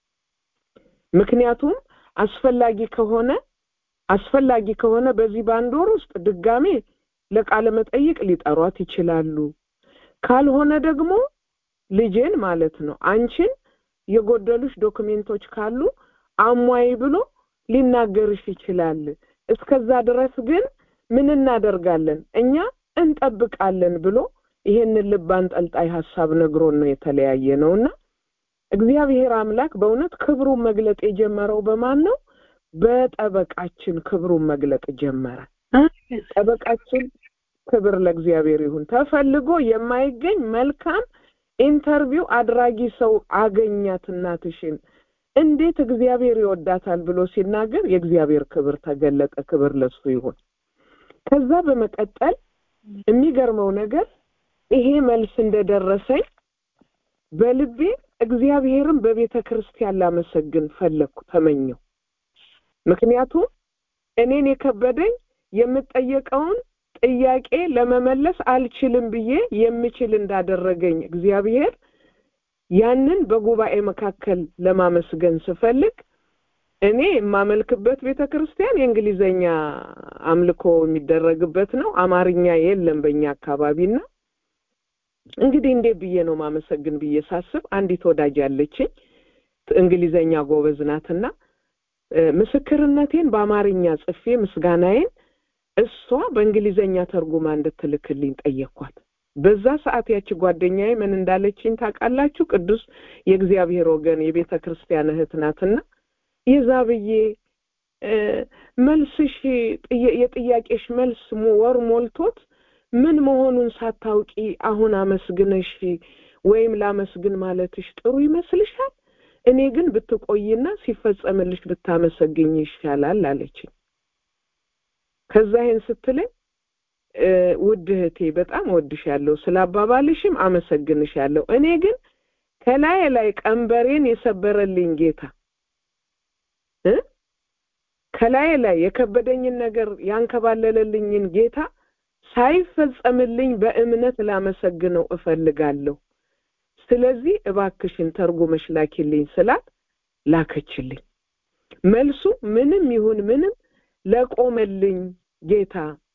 Speaker 3: ምክንያቱም አስፈላጊ ከሆነ አስፈላጊ ከሆነ በዚህ በአንድ ወር ውስጥ ድጋሜ ለቃለ መጠይቅ ሊጠሯት ይችላሉ ካልሆነ ደግሞ ልጄን ማለት ነው አንቺን የጎደሉሽ ዶክሜንቶች ካሉ አሟይ ብሎ ሊናገርሽ ይችላል እስከዛ ድረስ ግን ምን እናደርጋለን እኛ እንጠብቃለን ብሎ ይሄንን ልብ አንጠልጣይ ሀሳብ ነግሮን ነው የተለያየ ነውና እግዚአብሔር አምላክ በእውነት ክብሩን መግለጥ የጀመረው በማን ነው በጠበቃችን ክብሩን መግለጥ ጀመረ ጠበቃችን ክብር ለእግዚአብሔር ይሁን ተፈልጎ የማይገኝ መልካም ኢንተርቪው አድራጊ ሰው አገኛት እናትሽን እንዴት እግዚአብሔር ይወዳታል ብሎ ሲናገር የእግዚአብሔር ክብር ተገለጠ ክብር ለሱ ይሁን ከዛ በመቀጠል የሚገርመው ነገር ይሄ መልስ እንደደረሰኝ በልቤ እግዚአብሔርን በቤተ ክርስቲያን ላመሰግን ፈለግኩ ተመኘው ምክንያቱም እኔን የከበደኝ የምጠየቀውን ጥያቄ ለመመለስ አልችልም ብዬ የምችል እንዳደረገኝ እግዚአብሔር ያንን በጉባኤ መካከል ለማመስገን ስፈልግ እኔ የማመልክበት ቤተ ክርስቲያን የእንግሊዘኛ አምልኮ የሚደረግበት ነው አማርኛ የለም በእኛ አካባቢና እንግዲህ እንዴት ብዬ ነው ማመሰግን ብዬ ሳስብ አንዲት ወዳጅ ያለችኝ እንግሊዘኛ ጎበዝ ናትና ምስክርነቴን በአማርኛ ጽፌ ምስጋናዬን እሷ በእንግሊዘኛ ተርጉማ እንድትልክልኝ ጠየኳት በዛ ሰዓት ያቺ ጓደኛዬ ምን እንዳለችኝ ታውቃላችሁ ቅዱስ የእግዚአብሔር ወገን የቤተ ክርስቲያን እህት ናትና የዛብዬ መልስሽ የጥያቄሽ መልስ ወር ሞልቶት ምን መሆኑን ሳታውቂ አሁን አመስግነሽ ወይም ላመስግን ማለትሽ ጥሩ ይመስልሻል እኔ ግን ብትቆይና ሲፈጸምልሽ ብታመሰግኝ ይሻላል አለችኝ ከዛ ይህን ስትለኝ ውድ እህቴ በጣም እወድሻለሁ ስለ አባባልሽም አመሰግንሻለሁ እኔ ግን ከላይ ላይ ቀንበሬን የሰበረልኝ ጌታ ከላይ ላይ የከበደኝን ነገር ያንከባለለልኝን ጌታ ሳይፈጸምልኝ በእምነት ላመሰግነው እፈልጋለሁ ስለዚህ እባክሽን ተርጉመሽ ላኪልኝ ስላት ላከችልኝ መልሱ ምንም ይሁን ምንም ለቆመልኝ ጌታ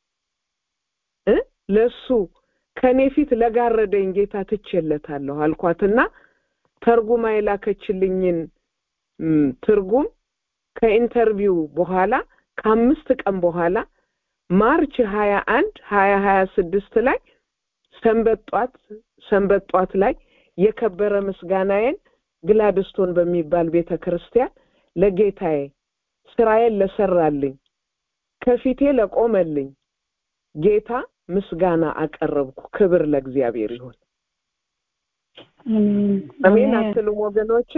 Speaker 3: ለሱ ከኔ ፊት ለጋረደኝ ጌታ ትቼለታለሁ አልኳትና ተርጉማ የላከችልኝን ትርጉም ከኢንተርቪው በኋላ ከአምስት ቀን በኋላ ማርች ሀያ አንድ ሀያ ሀያ ስድስት ላይ ሰንበጧት ሰንበጧት ላይ የከበረ ምስጋናዬን ግላድስቶን በሚባል ቤተ ክርስቲያን ለጌታዬ ስራዬን ለሰራልኝ ከፊቴ ለቆመልኝ ጌታ ምስጋና አቀረብኩ ክብር ለእግዚአብሔር ይሁን አሜን አትሉም ወገኖቼ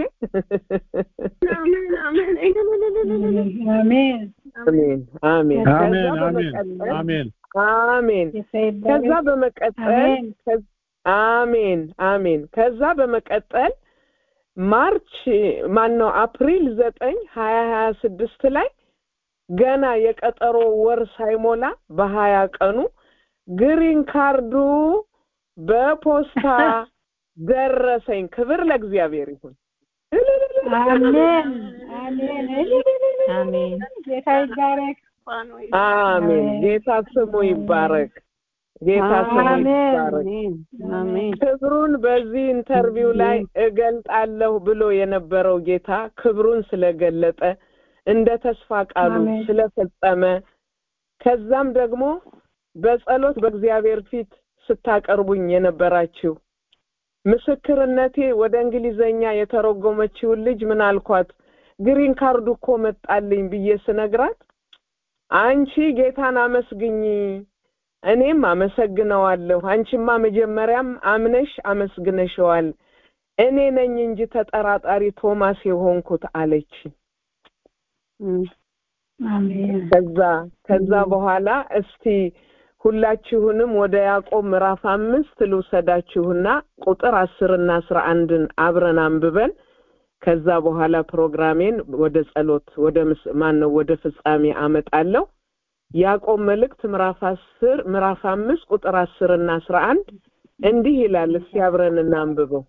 Speaker 1: አሜን
Speaker 3: አሜን አሜን
Speaker 4: አሜን
Speaker 3: አሜን ከዛ በመቀጠል አሜን አሜን ከዛ በመቀጠል ማርች ማን ነው አፕሪል ዘጠኝ ሀያ ሀያ ስድስት ላይ ገና የቀጠሮ ወር ሳይሞላ በሀያ ቀኑ ግሪን ካርዱ በፖስታ ደረሰኝ ክብር ለእግዚአብሔር ይሁን
Speaker 1: አሜን አሜን
Speaker 2: አሜን
Speaker 1: ጌታ ይባረክ
Speaker 3: አሜን ጌታ ስሙ ይባረክ ጌታ ስሙ ይባረክ
Speaker 1: አሜን
Speaker 3: ክብሩን በዚህ ኢንተርቪው ላይ እገልጣለሁ ብሎ የነበረው ጌታ ክብሩን ስለገለጠ እንደ ተስፋ ቃሉ
Speaker 1: አሜን።
Speaker 3: ስለፈጸመ ከዛም ደግሞ በጸሎት በእግዚአብሔር ፊት ስታቀርቡኝ የነበራችሁ ምስክርነቴ ወደ እንግሊዘኛ የተረጎመችውን ልጅ ምን አልኳት ግሪን ካርዱ እኮ መጣልኝ ብዬ ስነግራት አንቺ ጌታን አመስግኝ እኔም አመሰግነዋለሁ አንቺማ መጀመሪያም አምነሽ አመስግነሸዋል እኔ ነኝ እንጂ ተጠራጣሪ ቶማስ የሆንኩት አለች
Speaker 1: አሜን
Speaker 3: ከዛ ከዛ በኋላ እስቲ ሁላችሁንም ወደ ያዕቆብ ምዕራፍ አምስት ልውሰዳችሁና ቁጥር አስርና አስራ አንድን አብረን አንብበን ከዛ በኋላ ፕሮግራሜን ወደ ጸሎት ወደ ማን ነው ወደ ፍጻሜ አመጣለሁ። ያዕቆብ መልእክት ምዕራፍ አስር ምዕራፍ አምስት ቁጥር አስርና አስራ አንድ እንዲህ ይላል። እስቲ አብረን እናንብበው።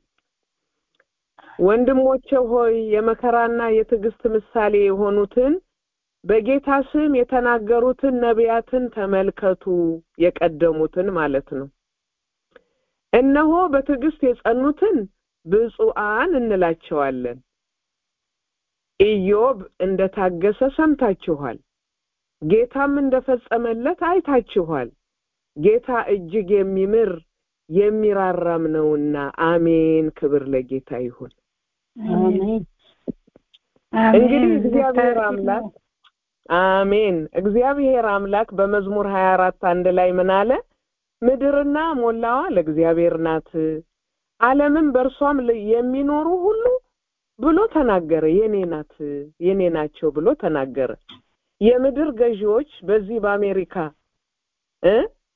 Speaker 3: ወንድሞቼ ሆይ የመከራና የትዕግስት ምሳሌ የሆኑትን በጌታ ስም የተናገሩትን ነቢያትን ተመልከቱ። የቀደሙትን ማለት ነው። እነሆ በትዕግስት የጸኑትን ብፁዓን እንላቸዋለን። ኢዮብ እንደታገሰ ሰምታችኋል፣ ጌታም እንደፈጸመለት አይታችኋል። ጌታ እጅግ የሚምር የሚራራም ነውና። አሜን። ክብር ለጌታ ይሁን። እንግዲህ እግዚአብሔር አምላክ አሜን። እግዚአብሔር አምላክ በመዝሙር ሀያ አራት አንድ ላይ ምን አለ? ምድርና ሞላዋ ለእግዚአብሔር ናት፣ ዓለምም በእርሷም የሚኖሩ ሁሉ ብሎ ተናገረ። የኔ ናት የኔ ናቸው ብሎ ተናገረ። የምድር ገዢዎች በዚህ በአሜሪካ እ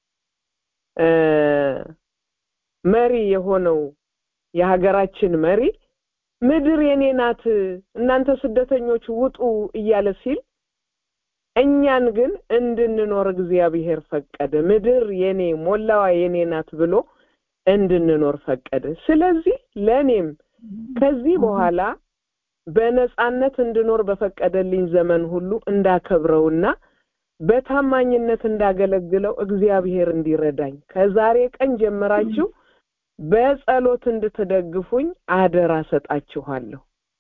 Speaker 3: መሪ የሆነው የሀገራችን መሪ ምድር የኔ ናት እናንተ ስደተኞች ውጡ እያለ ሲል እኛን ግን እንድንኖር እግዚአብሔር ፈቀደ። ምድር የኔ ሞላዋ የኔ ናት ብሎ እንድንኖር ፈቀደ። ስለዚህ ለእኔም ከዚህ በኋላ በነጻነት እንድኖር በፈቀደልኝ ዘመን ሁሉ እንዳከብረውና በታማኝነት እንዳገለግለው እግዚአብሔር እንዲረዳኝ ከዛሬ ቀን ጀምራችሁ በጸሎት እንድትደግፉኝ አደራ ሰጣችኋለሁ።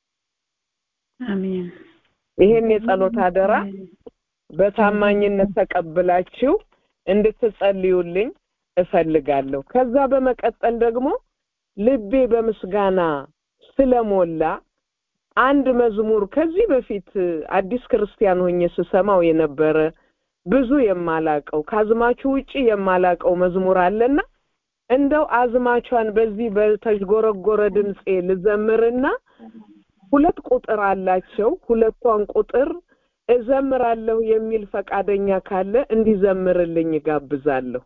Speaker 1: አሜን።
Speaker 3: ይሄን የጸሎት አደራ በታማኝነት ተቀብላችሁ እንድትጸልዩልኝ እፈልጋለሁ። ከዛ በመቀጠል ደግሞ ልቤ በምስጋና ስለሞላ አንድ መዝሙር ከዚህ በፊት አዲስ ክርስቲያን ሆኜ ስሰማው የነበረ ብዙ የማላቀው ከአዝማቹ ውጪ የማላቀው መዝሙር አለና እንደው አዝማቿን በዚህ በተዥጎረጎረ ድምፄ ልዘምርና ሁለት ቁጥር አላቸው። ሁለቷን ቁጥር እዘምራለሁ የሚል ፈቃደኛ ካለ እንዲዘምርልኝ ጋብዛለሁ።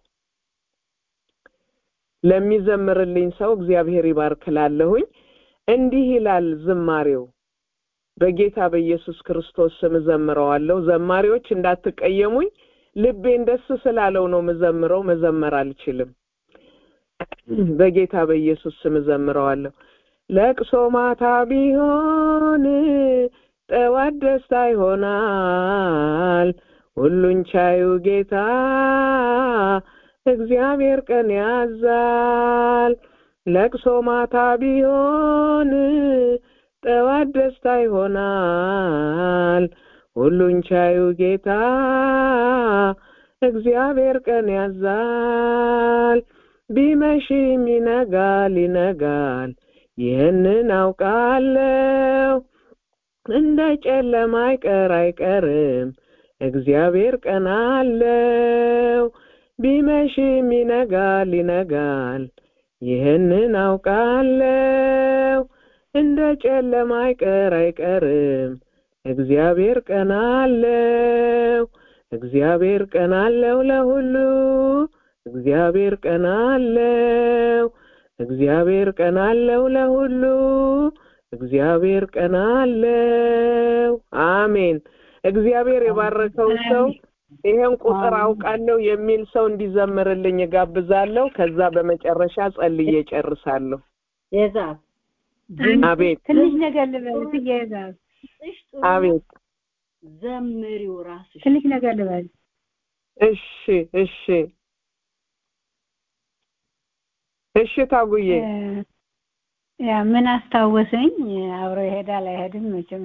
Speaker 3: ለሚዘምርልኝ ሰው እግዚአብሔር ይባርክላለሁኝ። እንዲህ ይላል ዝማሬው። በጌታ በኢየሱስ ክርስቶስ ስም እዘምረዋለሁ። ዘማሪዎች እንዳትቀየሙኝ፣ ልቤን ደስ ስላለው ነው ምዘምረው፣ መዘመር አልችልም። በጌታ በኢየሱስ ስም እዘምረዋለሁ። ለቅሶ ማታ ቢሆን ጠዋት ደስታ ይሆናል። ሁሉን ቻዩ ጌታ እግዚአብሔር ቀን ያዛል። ለቅሶ ማታ ቢሆን ጠዋት ደስታ ይሆናል። ሁሉን ቻዩ ጌታ እግዚአብሔር ቀን ያዛል። ቢመሽም ይነጋል ይነጋል፣ ይህንን አውቃለሁ። እንደ ጨለማ አይቀር አይቀርም፣ እግዚአብሔር ቀን አለው። ቢመሽም ይነጋል ይነጋል፣ ይህንን አውቃለሁ። እንደ ጨለማ አይቀር አይቀርም፣ እግዚአብሔር ቀን አለው። እግዚአብሔር ቀን አለው ለሁሉ እግዚአብሔር ቀን አለው። እግዚአብሔር ቀን አለው ለሁሉ እግዚአብሔር ቀን አለው። አሜን። እግዚአብሔር የባረከው ሰው ይሄን ቁጥር አውቃለሁ የሚል ሰው እንዲዘምርልኝ እጋብዛለሁ። ከዛ በመጨረሻ ጸልዬ ጨርሳለሁ።
Speaker 5: የዛብ
Speaker 3: አቤት
Speaker 1: ትንሽ ነገር ልበል እትዬ ዛብ
Speaker 3: አቤት
Speaker 5: ዘምሪው ራስሽ
Speaker 1: ትንሽ ነገር ልበል።
Speaker 3: እሺ እሺ እሺ ታጉዬ
Speaker 1: ያ ምን አስታወሰኝ፣ አብሮ ይሄዳል አይሄድም መቼም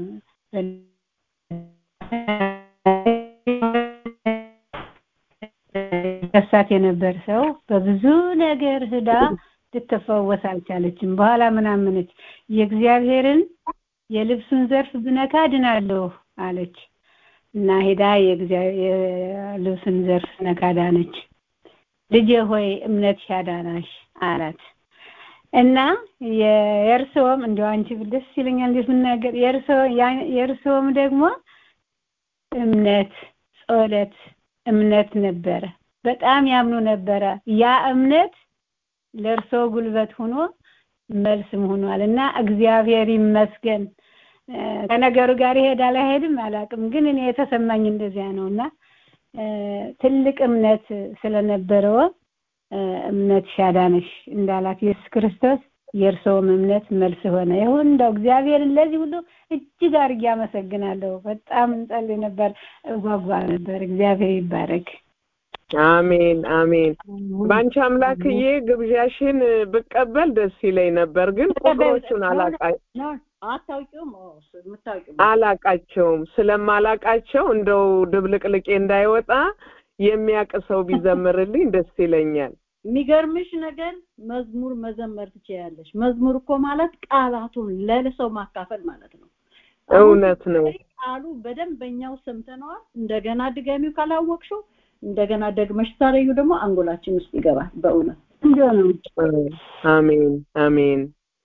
Speaker 1: ከሳት የነበር ሰው በብዙ ነገር ህዳ ልትፈወስ አልቻለችም። በኋላ ምን አመነች? የእግዚአብሔርን የልብሱን ዘርፍ ብነካ ድናለሁ አለች እና ሄዳ የልብሱን ዘርፍ ነካ ዳነች። ልጄ ሆይ እምነትሽ አዳናሽ አላት እና የእርስዎም እንደው አንቺ ደስ ይለኛል እንዴት ምናገር የእርስዎ የእርስዎም ደግሞ እምነት ጸሎት እምነት ነበረ በጣም ያምኑ ነበረ ያ እምነት ለእርሶ ጉልበት ሆኖ መልስም ሆኗል እና እግዚአብሔር ይመስገን ከነገሩ ጋር ይሄዳል አይሄድም አላውቅም ግን እኔ የተሰማኝ እንደዚያ ነው እና ትልቅ እምነት ስለነበረው እምነት ሻዳነሽ እንዳላት ኢየሱስ ክርስቶስ የእርሰውም እምነት መልስ ሆነ ይሁን እንደው እግዚአብሔርን ለዚህ ሁሉ እጅግ አድርጌ አመሰግናለሁ በጣም እንጸልይ ነበር እጓጓ ነበር እግዚአብሔር ይባረክ
Speaker 3: አሜን አሜን በአንቺ አምላክዬ ግብዣሽን ብቀበል ደስ ይለኝ ነበር ግን ቁጥሮቹን
Speaker 5: አታውቂውም የምታውቂው
Speaker 3: አላቃቸውም ስለማላቃቸው እንደው ድብልቅልቄ እንዳይወጣ የሚያቅ ሰው ቢዘምርልኝ ደስ ይለኛል
Speaker 5: የሚገርምሽ ነገር መዝሙር መዘመር ትችያለሽ መዝሙር እኮ ማለት ቃላቱን ለሰው ማካፈል ማለት ነው
Speaker 3: እውነት ነው
Speaker 5: ቃሉ በደንበኛው ሰምተነዋል እንደገና ድገሚው ካላወቅሽው እንደገና ደግመሽ ታረዩ ደግሞ አንጎላችን ውስጥ ይገባል በእውነት
Speaker 1: ነው
Speaker 3: አሜን አሜን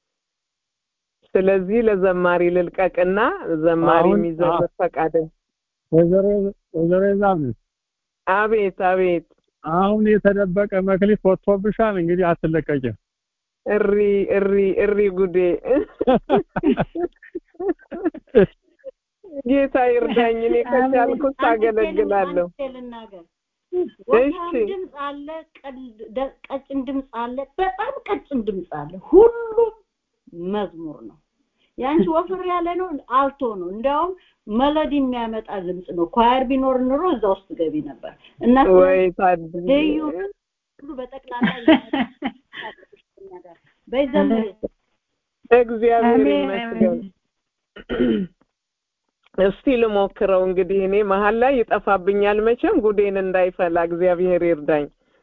Speaker 3: ስለዚህ ለዘማሪ ልልቀቅና ዘማሪ የሚዘምር ፈቃደ
Speaker 4: ወይዘሮ ዛም
Speaker 3: አቤት አቤት
Speaker 4: አሁን የተደበቀ መክሊት ወጥቶብሻል እንግዲህ አትለቀቂም
Speaker 3: እሪ እሪ እሪ ጉዴ ጌታ ይርዳኝ እኔ ከቻልኩት ታገለግላለሁ
Speaker 5: ልናገር ወፍራም ድምፅ አለ ቀጭን ድምፅ አለ በጣም ቀጭን ድምፅ አለ ሁሉም መዝሙር ነው ያንቺ ወፍር ያለ ነው አልቶ ነው እንዲያውም መለዲ የሚያመጣ ድምፅ ነው ኳየር ቢኖር ኑሮ እዛ ውስጥ ገቢ ነበር እና
Speaker 3: ወይ ታድያ
Speaker 5: ልዩ ሁሉ በጠቅላላ በይዘምር
Speaker 3: እግዚአብሔር ይመስገን እስቲ ልሞክረው እንግዲህ እኔ መሀል ላይ ይጠፋብኛል መቼም ጉዴን እንዳይፈላ እግዚአብሔር ይርዳኝ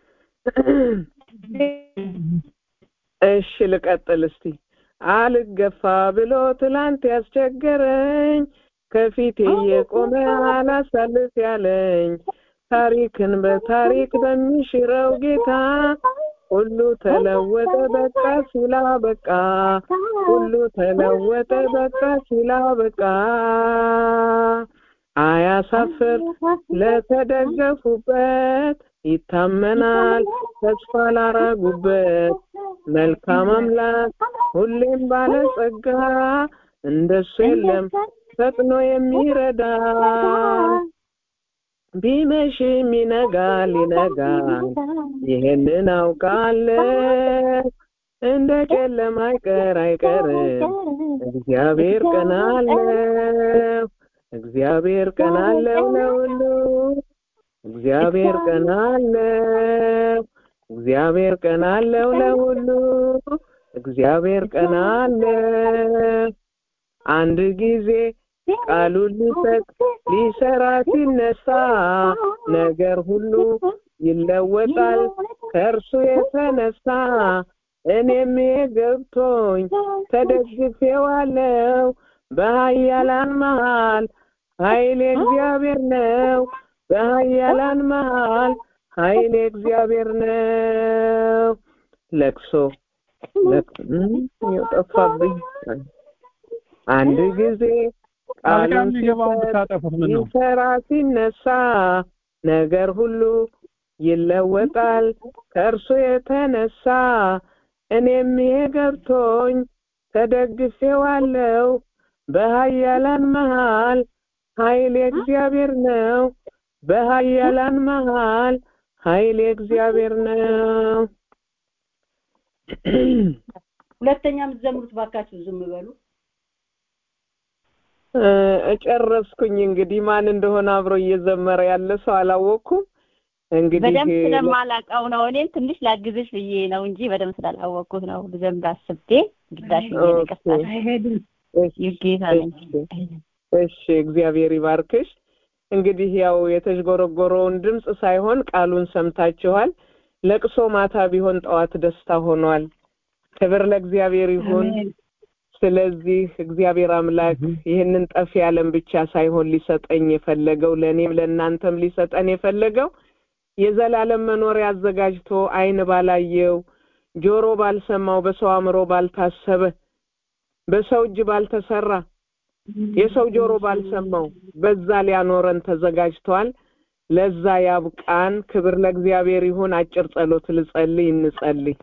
Speaker 3: እሺ ልቀጥል እስቲ አልገፋ ብሎ ትላንት ያስቸገረኝ ከፊቴ የቆመ አላሳልፍ ያለኝ ታሪክን በታሪክ በሚሽረው ጌታ ሁሉ ተለወጠ በቃ ሲላ በቃ ሁሉ ተለወጠ በቃ ሲላ በቃ አያሳፍር ለተደገፉበት ይታመናል ተስፋ ላረጉበት መልካም አምላክ ሁሌም ባለጸጋ እንደሱ የለም ፈጥኖ የሚረዳ ቢመሽም ይነጋል ይነጋል ይህንን አውቃለሁ እንደ ጨለማ አይቀር አይቀርም እግዚአብሔር ቀን አለው እግዚአብሔር ቀን አለው ለሁሉ እግዚአብሔር ቀን አለው እግዚአብሔር ቀን አለው ለሁሉ እግዚአብሔር ቀን አለው አንድ ጊዜ ቃሉን ሊሰጥ ሊሰራ ሲነሳ ነገር ሁሉ ይለወጣል ከእርሱ የተነሳ እኔም ገብቶኝ ተደግፌዋለሁ በኃያላን መሃል ኃይል እግዚአብሔር ነው በኃያላን መሃል ኃይል እግዚአብሔር ነው ለቅሶ ጠፋብኝ አንድ ጊዜ ቃሉን ሲሰራ ሲነሳ ነገር ሁሉ ይለወጣል ከእርሱ የተነሳ እኔም ይሄ ገብቶኝ ተደግፌዋለሁ በኃያላን መሃል ኃይል እግዚአብሔር ነው በኃያላን መሃል ኃይል እግዚአብሔር ነው
Speaker 5: ሁለተኛ የምትዘምሩት ባካችሁ ዝም በሉ
Speaker 3: እጨረስኩኝ እንግዲህ ማን እንደሆነ አብሮ እየዘመረ ያለ ሰው አላወቅኩም እንግዲህ
Speaker 2: በደንብ ስለማላውቀው ነው እኔም ትንሽ ላግዝሽ ብዬ ነው እንጂ በደንብ ስላላወቅኩት ነው ልዘምር አስቤ ግዳሽ ብዬ ነቀስታል
Speaker 1: አይሄድም
Speaker 2: ይጌታ ነኝ
Speaker 3: እሺ እግዚአብሔር ይባርክሽ እንግዲህ ያው የተዥጎረጎረውን ድምፅ ሳይሆን ቃሉን ሰምታችኋል ለቅሶ ማታ ቢሆን ጠዋት ደስታ ሆኗል ክብር ለእግዚአብሔር ይሁን ስለዚህ እግዚአብሔር አምላክ ይህንን ጠፊ ዓለም ብቻ ሳይሆን ሊሰጠኝ የፈለገው ለእኔም ለእናንተም ሊሰጠን የፈለገው የዘላለም መኖሪያ አዘጋጅቶ አይን ባላየው ጆሮ ባልሰማው በሰው አእምሮ ባልታሰበ በሰው እጅ ባልተሰራ የሰው ጆሮ ባልሰማው በዛ ሊያኖረን ተዘጋጅቷል። ለዛ ያብቃን። ክብር ለእግዚአብሔር ይሁን። አጭር ጸሎት ልጸልይ፣ እንጸልይ።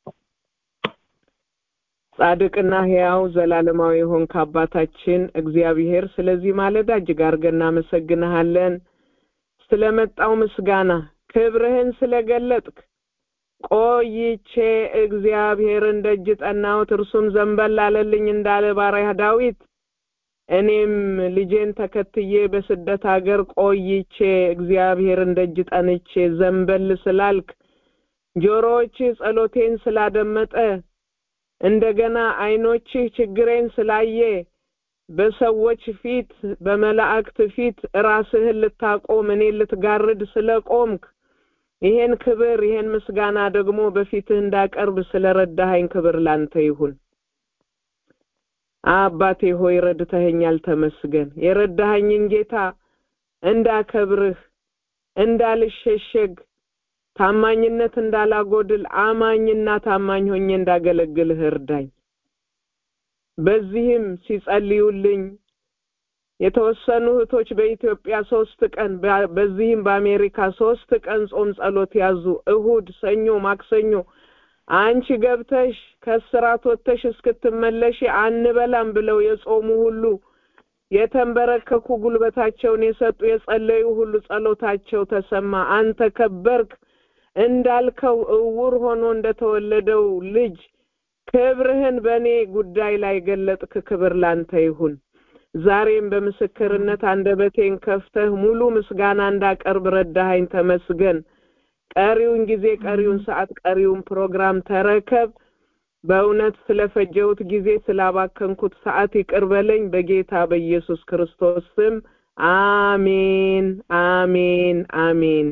Speaker 3: ጻድቅና ሕያው ዘላለማዊ የሆንክ አባታችን እግዚአብሔር ስለዚህ ማለዳ እጅግ አድርገን እናመሰግንሃለን። ስለመጣው ምስጋና ክብርህን ስለገለጥክ ቆይቼ እግዚአብሔርን ደጅ ጠናሁት እርሱም ዘንበል አለልኝ እንዳለ ባሪያህ ዳዊት እኔም ልጄን ተከትዬ በስደት ሀገር ቆይቼ እግዚአብሔርን ደጅ ጠንቼ ዘንበል ስላልክ ጆሮዎችህ ጸሎቴን ስላደመጠ እንደገና ዓይኖችህ ችግሬን ስላየ በሰዎች ፊት በመላእክት ፊት ራስህን ልታቆም እኔን ልትጋርድ ስለቆምክ ይሄን ክብር ይሄን ምስጋና ደግሞ በፊትህ እንዳቀርብ ስለረዳኸኝ ክብር ላንተ ይሁን። አባቴ ሆይ ረድተኸኛል፣ ተመስገን። የረዳኸኝን ጌታ እንዳከብርህ እንዳልሸሸግ ታማኝነት እንዳላጎድል አማኝና ታማኝ ሆኜ እንዳገለግልህ እርዳኝ። በዚህም ሲጸልዩልኝ የተወሰኑ እህቶች በኢትዮጵያ ሶስት ቀን በዚህም በአሜሪካ ሶስት ቀን ጾም ጸሎት ያዙ። እሁድ፣ ሰኞ፣ ማክሰኞ አንቺ ገብተሽ ከስራት ወጥተሽ እስክትመለሽ አንበላም ብለው የጾሙ ሁሉ የተንበረከኩ ጉልበታቸውን የሰጡ የጸለዩ ሁሉ ጸሎታቸው ተሰማ። አንተ ከበርክ እንዳልከው እውር ሆኖ እንደተወለደው ልጅ ክብርህን በእኔ ጉዳይ ላይ ገለጥክ። ክብር ላንተ ይሁን። ዛሬም በምስክርነት አንደበቴን ከፍተህ ሙሉ ምስጋና እንዳቀርብ ረዳኸኝ፣ ተመስገን። ቀሪውን ጊዜ፣ ቀሪውን ሰዓት፣ ቀሪውን ፕሮግራም ተረከብ። በእውነት ስለፈጀሁት ጊዜ ስላባከንኩት ሰዓት ይቅር በለኝ። በጌታ በኢየሱስ ክርስቶስ ስም አሜን፣ አሜን፣ አሜን።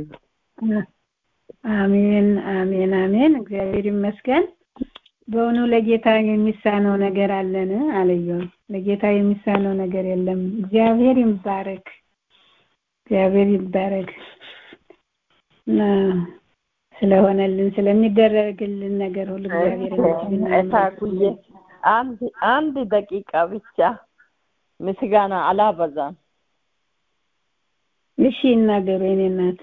Speaker 1: አሜን፣ አሜን፣ አሜን። እግዚአብሔር ይመስገን። በእውኑ ለጌታ የሚሳነው ነገር አለን? አለየው። ለጌታ የሚሳነው ነገር የለም። እግዚአብሔር ይባረክ፣ እግዚአብሔር ይባረክ እና ስለሆነልን ስለሚደረግልን ነገር ሁሉ እግዚአብሔር
Speaker 6: እታኩዬ አንድ አንድ ደቂቃ ብቻ ምስጋና አላበዛም።
Speaker 1: እሺ ይናገሩ የኔ እናት።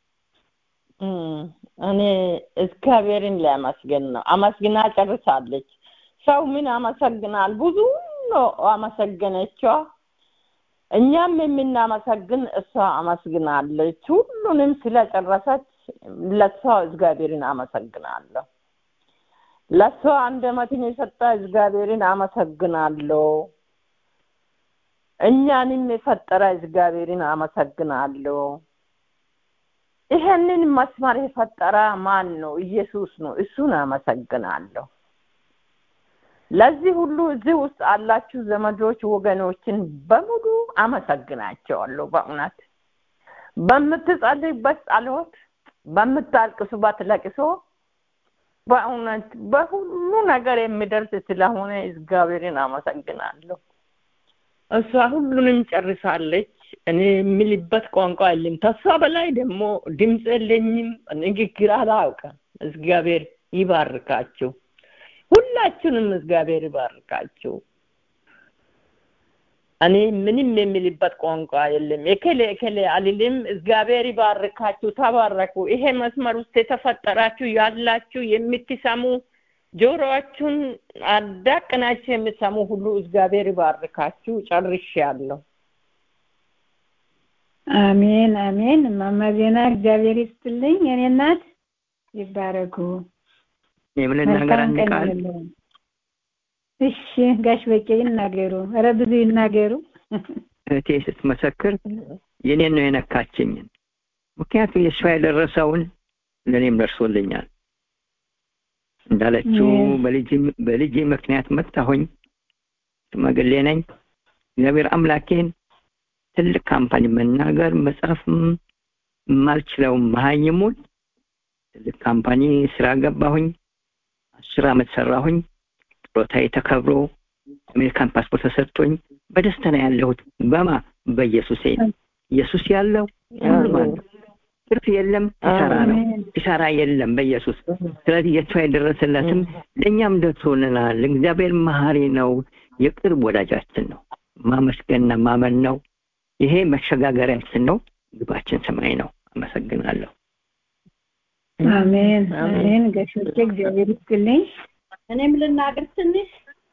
Speaker 6: እኔ እግዚአብሔርን ሊያመስግን ነው። አመስግና ጨርሳለች። ሰው ምን አመሰግናል? ብዙ ነው አመሰገነችዋ። እኛም የምናመሰግን እሷ አመስግናለች። ሁሉንም ስለጨረሰች ለሷ እግዚአብሔርን አመሰግናለሁ። ለሷ አንደበትን የሰጠ እግዚአብሔርን አመሰግናለሁ። እኛንም የፈጠረ እግዚአብሔርን አመሰግናለሁ። ይሄንን መስመር የፈጠረ ማን ነው? ኢየሱስ ነው። እሱን አመሰግናለሁ። ለዚህ ሁሉ እዚህ ውስጥ አላችሁ ዘመዶች፣ ወገኖችን በሙሉ አመሰግናቸዋለሁ። በእውነት በምትጸልይበት ጸሎት፣ በምታልቅሱበት ለቅሶ፣ በእውነት በሁሉ ነገር የሚደርስ ስለሆነ እግዚአብሔርን አመሰግናለሁ። እሷ ሁሉንም ጨርሳለች። እኔ የምልበት ቋንቋ የለም። ተስፋ በላይ ደግሞ ድምፅ የለኝም፣ ንግግር አላውቅም። እግዚአብሔር ይባርካችሁ። ሁላችሁንም እግዚአብሔር ይባርካችሁ። እኔ ምንም የሚልበት ቋንቋ የለም። የከሌ የከሌ አልልም። እግዚአብሔር ይባርካችሁ። ተባረኩ። ይሄ መስመር ውስጥ የተፈጠራችሁ ያላችሁ የምትሰሙ ጆሮአችሁን አዳቅናችሁ የምትሰሙ ሁሉ እግዚአብሔር ይባርካችሁ። ጨርሼያለሁ።
Speaker 1: አሜን አሜን። እማማ ዜና እግዚአብሔር ይስጥልኝ። የኔ እናት ይባረኩ።
Speaker 7: የምን ነገር አንድ ቃል
Speaker 1: እሺ፣ ጋሽ በቄ ይናገሩ። ኧረ ብዙ ይናገሩ።
Speaker 7: እህቴ ስትመሰክር የኔን ነው የነካችኝን። ምክንያቱም የእሷ የደረሰውን ለእኔም ደርሶልኛል። እንዳለችው በልጅ ምክንያት መጣሁኝ። ሽማግሌ ነኝ። እግዚአብሔር አምላኬን ትልቅ ካምፓኒ መናገር መጻፍም የማልችለው መሀይሙን ትልቅ ካምፓኒ ስራ ገባሁኝ። አስር አመት ሰራሁኝ። ጡረታዬ ተከብሮ አሜሪካን ፓስፖርት ተሰጥቶኝ በደስታ ነው ያለሁት። በማ በኢየሱሴ ኢየሱስ ያለው ኖርማል ትርፍ የለም፣ ኪሳራ ነው። ኪሳራ የለም በኢየሱስ። ስለዚህ የእሷ የደረሰላትም ለእኛም ደርሶልናል። እግዚአብሔር መሀሪ ነው፣ የቅርብ ወዳጃችን ነው። ማመስገንና ማመን ነው። ይሄ መሸጋገሪያችን ነው። ግባችን ሰማይ ነው። አመሰግናለሁ።
Speaker 1: አሜን አሜን። ጋሾቼ እግዚአብሔር ይስጥልኝ።
Speaker 5: እኔም ልናገር ትንሽ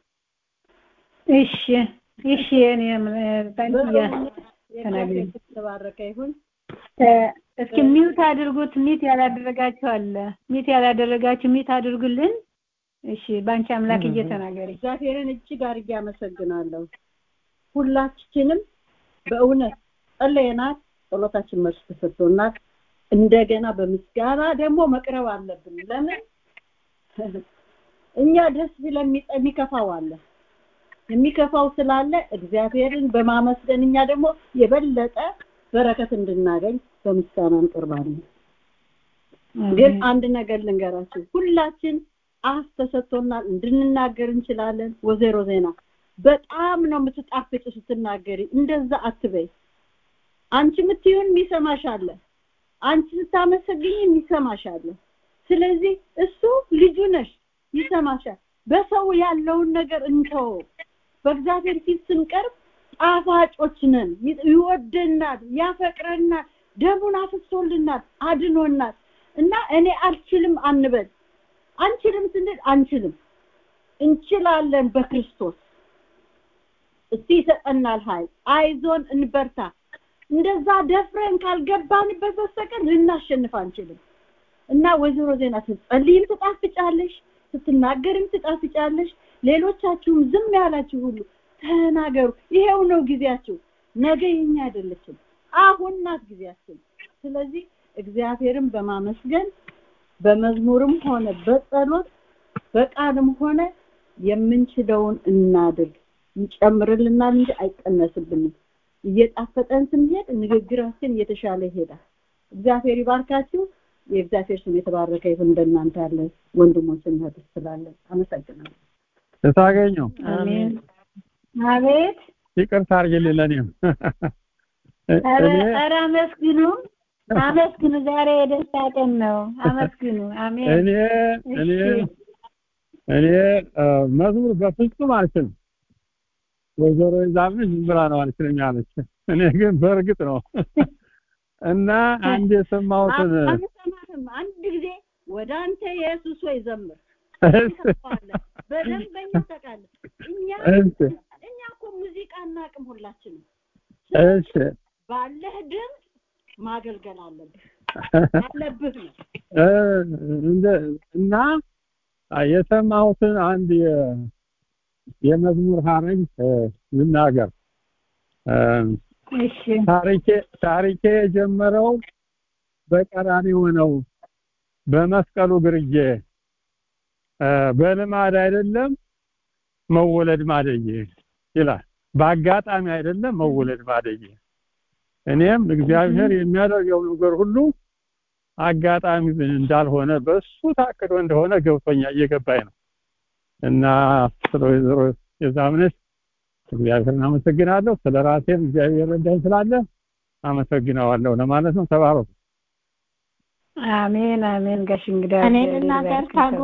Speaker 1: እሺ እሺ። እኔም ታንኪያ ተናግሪ።
Speaker 5: ተባረከ ይሁን።
Speaker 1: እስኪ ሚውት አድርጉት። ሚት ያላደረጋችሁ አለ። ሚት ያላደረጋችሁ ሚት አድርጉልን። እሺ፣ በአንቺ አምላክ እየተናገሪ
Speaker 5: እግዚአብሔርን እጅግ አድርጌ አመሰግናለሁ። ሁላችንም በእውነት ጸለየናት፣ ጸሎታችን መልስ ተሰጥቶናል። እንደገና በምስጋና ደግሞ መቅረብ አለብን። ለምን እኛ ደስ ቢለን የሚከፋው አለ። የሚከፋው ስላለ እግዚአብሔርን በማመስገን እኛ ደግሞ የበለጠ በረከት እንድናገኝ በምስጋና እንቀርባለን። ግን አንድ ነገር ልንገራችሁ፣ ሁላችን አፍ ተሰጥቶናል፣ እንድንናገር እንችላለን። ወዜሮ ዜና በጣም ነው የምትጣፍጭ ስትናገሪ። እንደዛ አትበይ። አንቺ የምትይውን የሚሰማሽ አለ። አንቺ ስታመሰግኝ የሚሰማሽ አለ። ስለዚህ እሱ ልጁ ነሽ፣ ይሰማሻል። በሰው ያለውን ነገር እንተወው። በእግዚአብሔር ፊት ስንቀርብ ጣፋጮች ነን። ይወደናል፣ ያፈቅረናል፣ ደሙን አፍሶልናል፣ አድኖናል። እና እኔ አልችልም አንበል። አንችልም ስንል አንችልም፣ እንችላለን በክርስቶስ እስቲ ይሰጠናል ኃይል። አይዞን እንበርታ። እንደዛ ደፍረን ካልገባንበት በስተቀር ልናሸንፍ አንችልም። እና ወይዘሮ ዜና ስትጸልይም ትጣፍጫለሽ፣ ስትናገርም ትጣፍጫለሽ። ሌሎቻችሁም ዝም ያላችሁ ሁሉ ተናገሩ። ይሄው ነው ጊዜያችሁ። ነገ የኛ አይደለችም፣ አሁን ናት ጊዜያችን። ስለዚህ እግዚአብሔርን በማመስገን በመዝሙርም ሆነ በጸሎት በቃልም ሆነ የምንችለውን እናድርግ። ይጨምርልናል እንጂ አይቀነስብንም። እየጣፈጠን ስንሄድ ንግግራችን እየተሻለ ይሄዳል። እግዚአብሔር ይባርካችሁ። የእግዚአብሔር ስም የተባረከ ይሁን። እንደናንተ ያለ ወንድሞችን እህት ስላለን አመሰግናለሁ።
Speaker 4: ስታገኘው
Speaker 1: አሜን። አቤት
Speaker 4: ይቅርታ አድርጊልኝ ለእኔም
Speaker 1: ኧረ አመስግኑ አመስግኑ። ዛሬ የደስታ ቀን ነው። አመስግኑ። አሜን።
Speaker 4: እኔ እኔ እኔ መዝሙር በፍጹም አልችልም። ወይዘሮ ይዛምሽ ዝም ብላ ነው አልችልም ያለች። እኔ ግን በእርግጥ ነው እና አንድ የሰማሁትን
Speaker 5: አንሰማህም። አንድ ጊዜ ወደ አንተ ኢየሱስ ወይ ዘምር በደንበኛ ታውቃለህ። እኛ እኛ እኮ ሙዚቃ እናቅም ሁላችንም።
Speaker 4: እሺ
Speaker 5: ባለህ ድምፅ ማገልገል አለብህ አለብህ ነው
Speaker 4: እና የሰማሁትን አንድ የመዝሙር ሀረግ ልናገር። ታሪኬ ታሪኬ የጀመረው በቀራንዮ ነው፣ በመስቀሉ ግርጌ በልማድ አይደለም መወለድ ማደጌ ይላል። በአጋጣሚ አይደለም መወለድ ማደጌ። እኔም እግዚአብሔር የሚያደርገው ነገር ሁሉ አጋጣሚ እንዳልሆነ በሱ ታቅዶ እንደሆነ ገብቶኛ እየገባኝ ነው እና ስለ ወይዘሮ የዛምነሽ እግዚአብሔርን አመሰግናለሁ። ስለ ራሴም እግዚአብሔር ረዳኝ ስላለ አመሰግነዋለሁ ለማለት ነው። ተባረኩ።
Speaker 1: አሜን አሜን። ጋሽ እንግዳ
Speaker 8: እኔ ልናገር ካሉ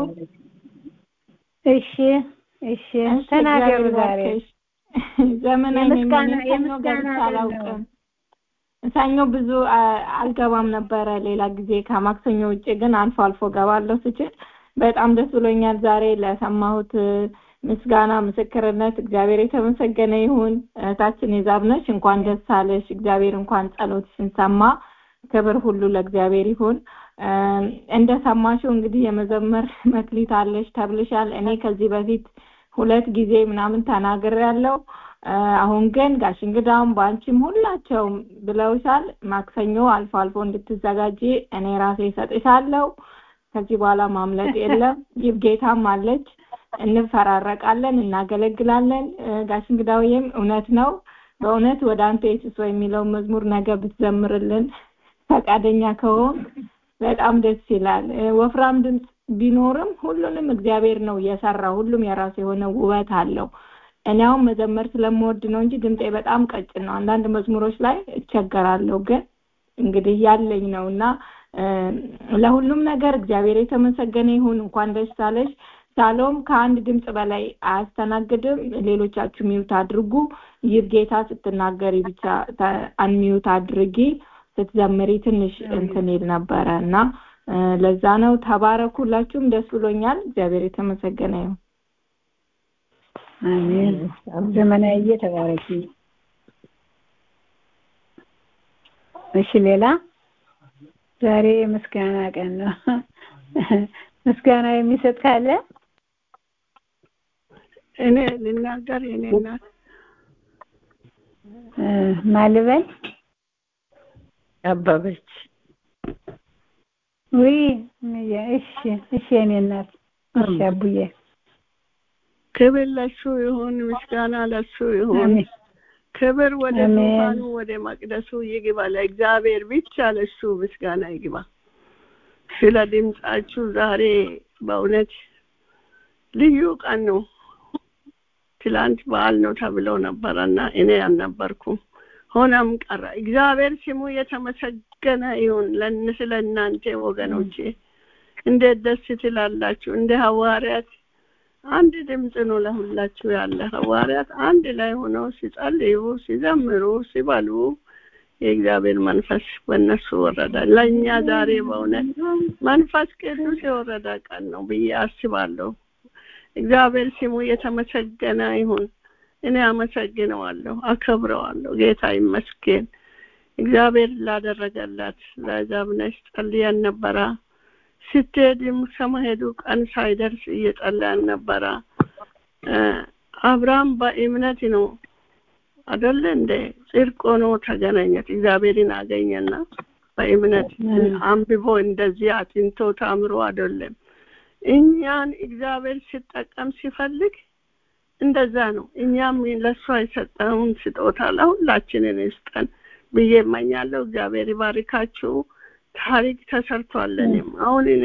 Speaker 1: እሺ እሺ ተናገሩ። ዛሬ
Speaker 8: ዘመናዊ
Speaker 1: የምስጋና
Speaker 8: ነኝ
Speaker 1: የምስጋና
Speaker 8: አላውቅም። ሰኞ ብዙ አልገባም ነበረ። ሌላ ጊዜ ከማክሰኞ ውጭ ግን አልፎ አልፎ ገባለሁ ስችል በጣም ደስ ብሎኛል። ዛሬ ለሰማሁት ምስጋና ምስክርነት እግዚአብሔር የተመሰገነ ይሁን። እህታችን የዛብነሽ እንኳን ደስ አለሽ። እግዚአብሔር እንኳን ጸሎትሽን ሰማ። ክብር ሁሉ ለእግዚአብሔር ይሁን። እንደሰማሽው እንግዲህ የመዘመር መክሊት አለሽ ተብልሻል። እኔ ከዚህ በፊት ሁለት ጊዜ ምናምን ተናግሬያለሁ። አሁን ግን ጋሽ እንግዳውም በአንቺም ሁላቸውም ብለውሻል። ማክሰኞ አልፎ አልፎ እንድትዘጋጂ እኔ ራሴ እሰጥሻለሁ። ከዚህ በኋላ ማምለጥ የለም። ይብጌታም አለች። እንፈራረቃለን፣ እናገለግላለን። ጋሽ እንግዳውዬም እውነት ነው በእውነት ወደ አንተ ኢየሱስ የሚለውን መዝሙር ነገ ብትዘምርልን ፈቃደኛ ከሆን በጣም ደስ ይላል። ወፍራም ድምፅ ቢኖርም ሁሉንም እግዚአብሔር ነው የሰራው። ሁሉም የራሱ የሆነ ውበት አለው። እኔ አሁን መዘመር ስለምወድ ነው እንጂ ድምጤ በጣም ቀጭን ነው። አንዳንድ መዝሙሮች ላይ እቸገራለሁ፣ ግን እንግዲህ ያለኝ ነው እና ለሁሉም ነገር እግዚአብሔር የተመሰገነ ይሁን። እንኳን ደስ አለሽ። ሳሎም ከአንድ ድምፅ በላይ አያስተናግድም። ሌሎቻችሁ ሚውት አድርጉ። ይህ ጌታ ስትናገሪ ብቻ አንሚውት አድርጊ። ስትዘምሪ ትንሽ እንትን ይል ነበረ እና ለዛ ነው። ተባረኩ። ሁላችሁም ደስ ብሎኛል። እግዚአብሔር የተመሰገነ ይሁን።
Speaker 1: አሜን። ዘመናዬ ተባረኪ። እሺ፣ ሌላ ዛሬ ምስጋና ቀን ነው። ምስጋና የሚሰጥ ካለ
Speaker 9: እኔ ልናገር። የኔ እናት
Speaker 1: ማልበል
Speaker 6: አበበች
Speaker 1: ውይ እሺ፣ እሺ የኔ እናት እሺ፣ አቡዬ
Speaker 9: ክብር ለሱ ይሁን፣ ምስጋና ለሱ ይሁን። ክብር ወደ ዙፋኑ ወደ መቅደሱ ይግባ። ለእግዚአብሔር ብቻ ለሱ ምስጋና ይግባ። ስለ ድምጻችሁ ዛሬ በእውነት ልዩ ቀን ነው። ትላንት በዓል ነው ተብሎ ነበረና እኔ አልነበርኩም። ሆነም ቀረ። እግዚአብሔር ስሙ የተመሰገነ ይሁን። ስለ እናንተ ወገኖቼ እንዴት ደስ ትላላችሁ! እንደ ሐዋርያት አንድ ድምፅ ነው ለሁላችሁ ያለ። ሐዋርያት አንድ ላይ ሆነው ሲጸልዩ፣ ሲዘምሩ፣ ሲበሉ የእግዚአብሔር መንፈስ በእነሱ ወረደ። ለእኛ ዛሬ በእውነት መንፈስ ቅዱስ የወረደ ቀን ነው ብዬ አስባለሁ። እግዚአብሔር ስሙ የተመሰገነ ይሁን። እኔ አመሰግነዋለሁ፣ አከብረዋለሁ። ጌታ ይመስገን። እግዚአብሔር ላደረገላት ለዛብነሽ ጸልየን ነበረ። ስትሄድም ከመሄዱ ቀን ሳይደርስ እየጸለያን ነበረ። አብርሃም በእምነት ነው አደለ እንደ ጽድቅ ሆኖ ተገናኘት። እግዚአብሔርን አገኘና በእምነት አንብቦ እንደዚህ አጥንቶ ታምሮ አይደለም። እኛን እግዚአብሔር ሲጠቀም ሲፈልግ እንደዛ ነው። እኛም ለእሷ የሰጠውን ስጦታ ለሁላችንን ይስጠን ብዬ እመኛለሁ። እግዚአብሔር ይባርካችሁ። ታሪክ ተሰርቷለንም አሁን እኔ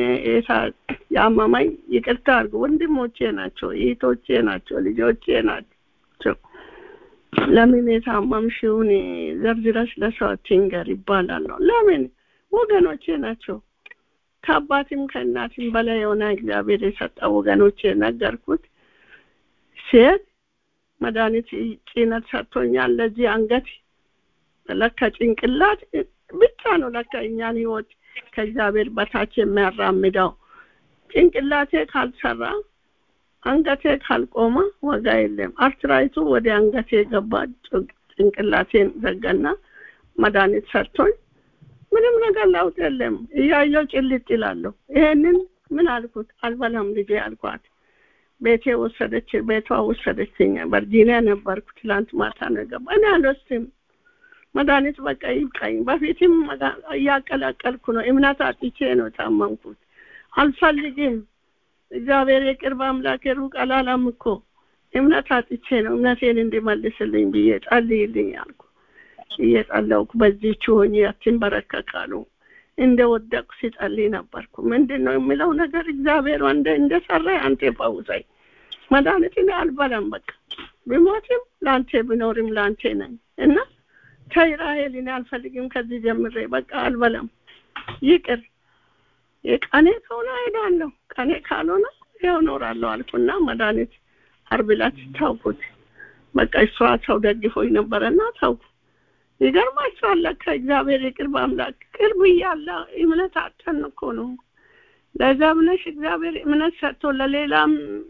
Speaker 9: ያመመኝ ይቅርታ አድርጉ፣ ወንድሞቼ ናቸው፣ እህቶቼ ናቸው፣ ልጆቼ ናቸው። ለምን የታመምሽውን ዘርዝረሽ ለሰው አትንገር ይባላል። ለምን ወገኖቼ ናቸው። ከአባትም ከእናትም በላይ የሆነ እግዚአብሔር የሰጠ ወገኖቼ ነገርኩት። ሴት መድኃኒት ጭነት ሰጥቶኛል ለዚህ አንገት ለካ ጭንቅላት ብቻ ነው ለካ እኛን ህይወት ከእግዚአብሔር በታች የሚያራምደው። ጭንቅላቴ ካልሰራ አንገቴ ካልቆመ ዋጋ የለም። አርትራይቱ ወደ አንገቴ ገባ፣ ጭንቅላቴን ዘጋና መድኃኒት ሰጥቶኝ ምንም ነገር ለውጥ የለም። እያየው ጭልጥ ይላለሁ። ይሄንን ምን አልኩት? አልበላም ልጄ አልኳት። ቤቴ ወሰደች፣ ቤቷ ወሰደችኝ። ቨርጂኒያ ነበርኩ። ትላንት ማታ ነው የገባ። እኔ አልወስድም መድኃኒት በቃ ይብቃኝ። በፊትም እያቀላቀልኩ ነው። እምነት አጥቼ ነው ታመምኩት። አልፈልግም። እግዚአብሔር የቅርብ አምላክ ሩቅ አላላም እኮ እምነት አጥቼ ነው እምነቴን እንዲመልስልኝ ብዬ ጸልይልኝ አልኩ። እየጸለውኩ በዚህች ሆኜ አትንበረከካሉ እንደ ወደቅኩ ሲጸልይ ነበርኩ። ምንድን ነው የሚለው ነገር እግዚአብሔር እንደ እንደሰራ አንተ ፈውሰኝ። መድኃኒት እኔ አልበላም። በቃ ብሞትም ለአንተ ብኖርም ለአንተ ነኝ እና ተይ ራሄል፣ እኔ አልፈልግም ከዚህ ጀምሬ በቃ አልበላም፣ ይቅር። የቀኔ ከሆነ እሄዳለሁ፣ ቀኔ ካልሆነ ያው እኖራለሁ አልኩና መድኃኒት ዓርብ ዕለት ታውኩት። በቃ እሷ ሰው ደግፎኝ ነበረና ታውኩ። ይገርማችኋል ለካ እግዚአብሔር የቅርብ አምላክ ቅርብ እያለ እምነት አጠን እኮ ነው። ለዛ ብለሽ እግዚአብሔር እምነት ሰጥቶ ለሌላም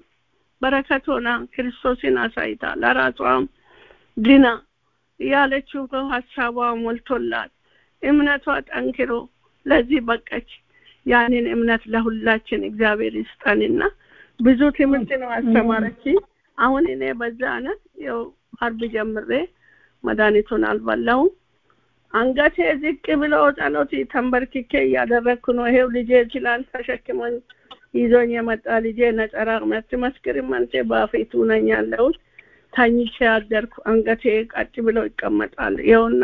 Speaker 9: በረከት ሆና ክርስቶስን አሳይታ ለራሷም ድና ያለችው ሀሳቧ ሞልቶላት እምነቷ ጠንክሮ ለዚህ በቀች። ያንን እምነት ለሁላችን እግዚአብሔር ይስጠንና ብዙ ትምህርት ነው አስተማረች። አሁን እኔ በዛ አይነት ያው ዓርብ ጀምሬ መድኃኒቱን አልበላሁም። አንገቴ ዝቅ ብሎ ጸሎት ተንበርክኬ እያደረግኩ ነው። ይሄው ልጄ ትላንት ተሸክሞኝ ይዞኝ የመጣ ልጄ ነጠራ መስክርም አንተ በፊቱ ነኝ ያለሁት ተኝቼ አደርኩ። አንገቴ ቀጥ ብሎ ይቀመጣል። ይኸውና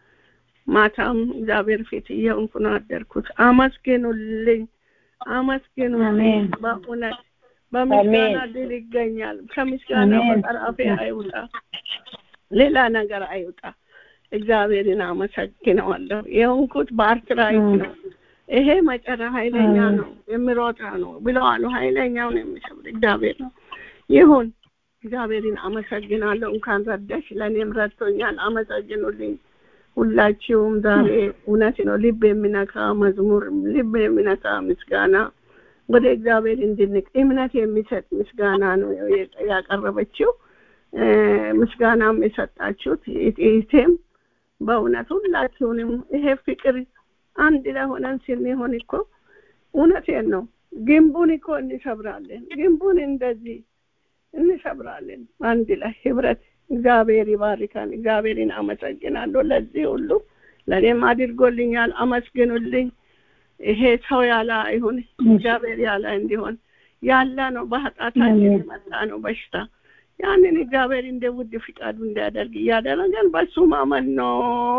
Speaker 9: ማታም እግዚአብሔር ፊት እየሆንኩ ነው አደርኩት። አመስግኑልኝ፣ አመስግኑልኝ። በእውነት በምስጋና ድል ይገኛል። ከምስጋና በቀር አፌ አይውጣ፣ ሌላ ነገር አይውጣ። እግዚአብሔርን አመሰግነዋለሁ። የሆንኩት በአርትራይት ነው። ይሄ መጨረ ኃይለኛ ነው የሚሮጣ ነው ብለዋሉ። ኃይለኛውን የሚሰብር እግዚአብሔር ነው። ይሁን እግዚአብሔርን አመሰግናለሁ። እንኳን ረዳሽ፣ ለእኔም ረድቶኛል። አመሰግኑልኝ ሁላችሁም። ዛሬ እውነት ነው ልብ የሚነካ መዝሙር፣ ልብ የሚነካ ምስጋና ወደ እግዚአብሔር እንድንቅ እምነት የሚሰጥ ምስጋና ነው ያቀረበችው። ምስጋናም የሰጣችሁት ይቴም በእውነት ሁላችሁንም ይሄ ፍቅር አንድ ላይ ሆነን ስንሆን እኮ እውነቴን ነው ግንቡን እኮ እንሰብራለን። ግንቡን እንደዚህ እንሰብራለን አንድ ላይ ህብረት። እግዚአብሔር ይባርካን። እግዚአብሔርን አመሰግናለሁ ለዚህ ሁሉ ለእኔም አድርጎልኛል። አመስግኑልኝ። ይሄ ሰው ያለ አይሁን እግዚአብሔር ያለ እንዲሆን ያለ ነው። በኃጢአታችን የመጣ ነው በሽታ። ያንን እግዚአብሔር እንደ ውድ ፍቃዱ እንዲያደርግ እያደረገን በሱ ማመን ነው።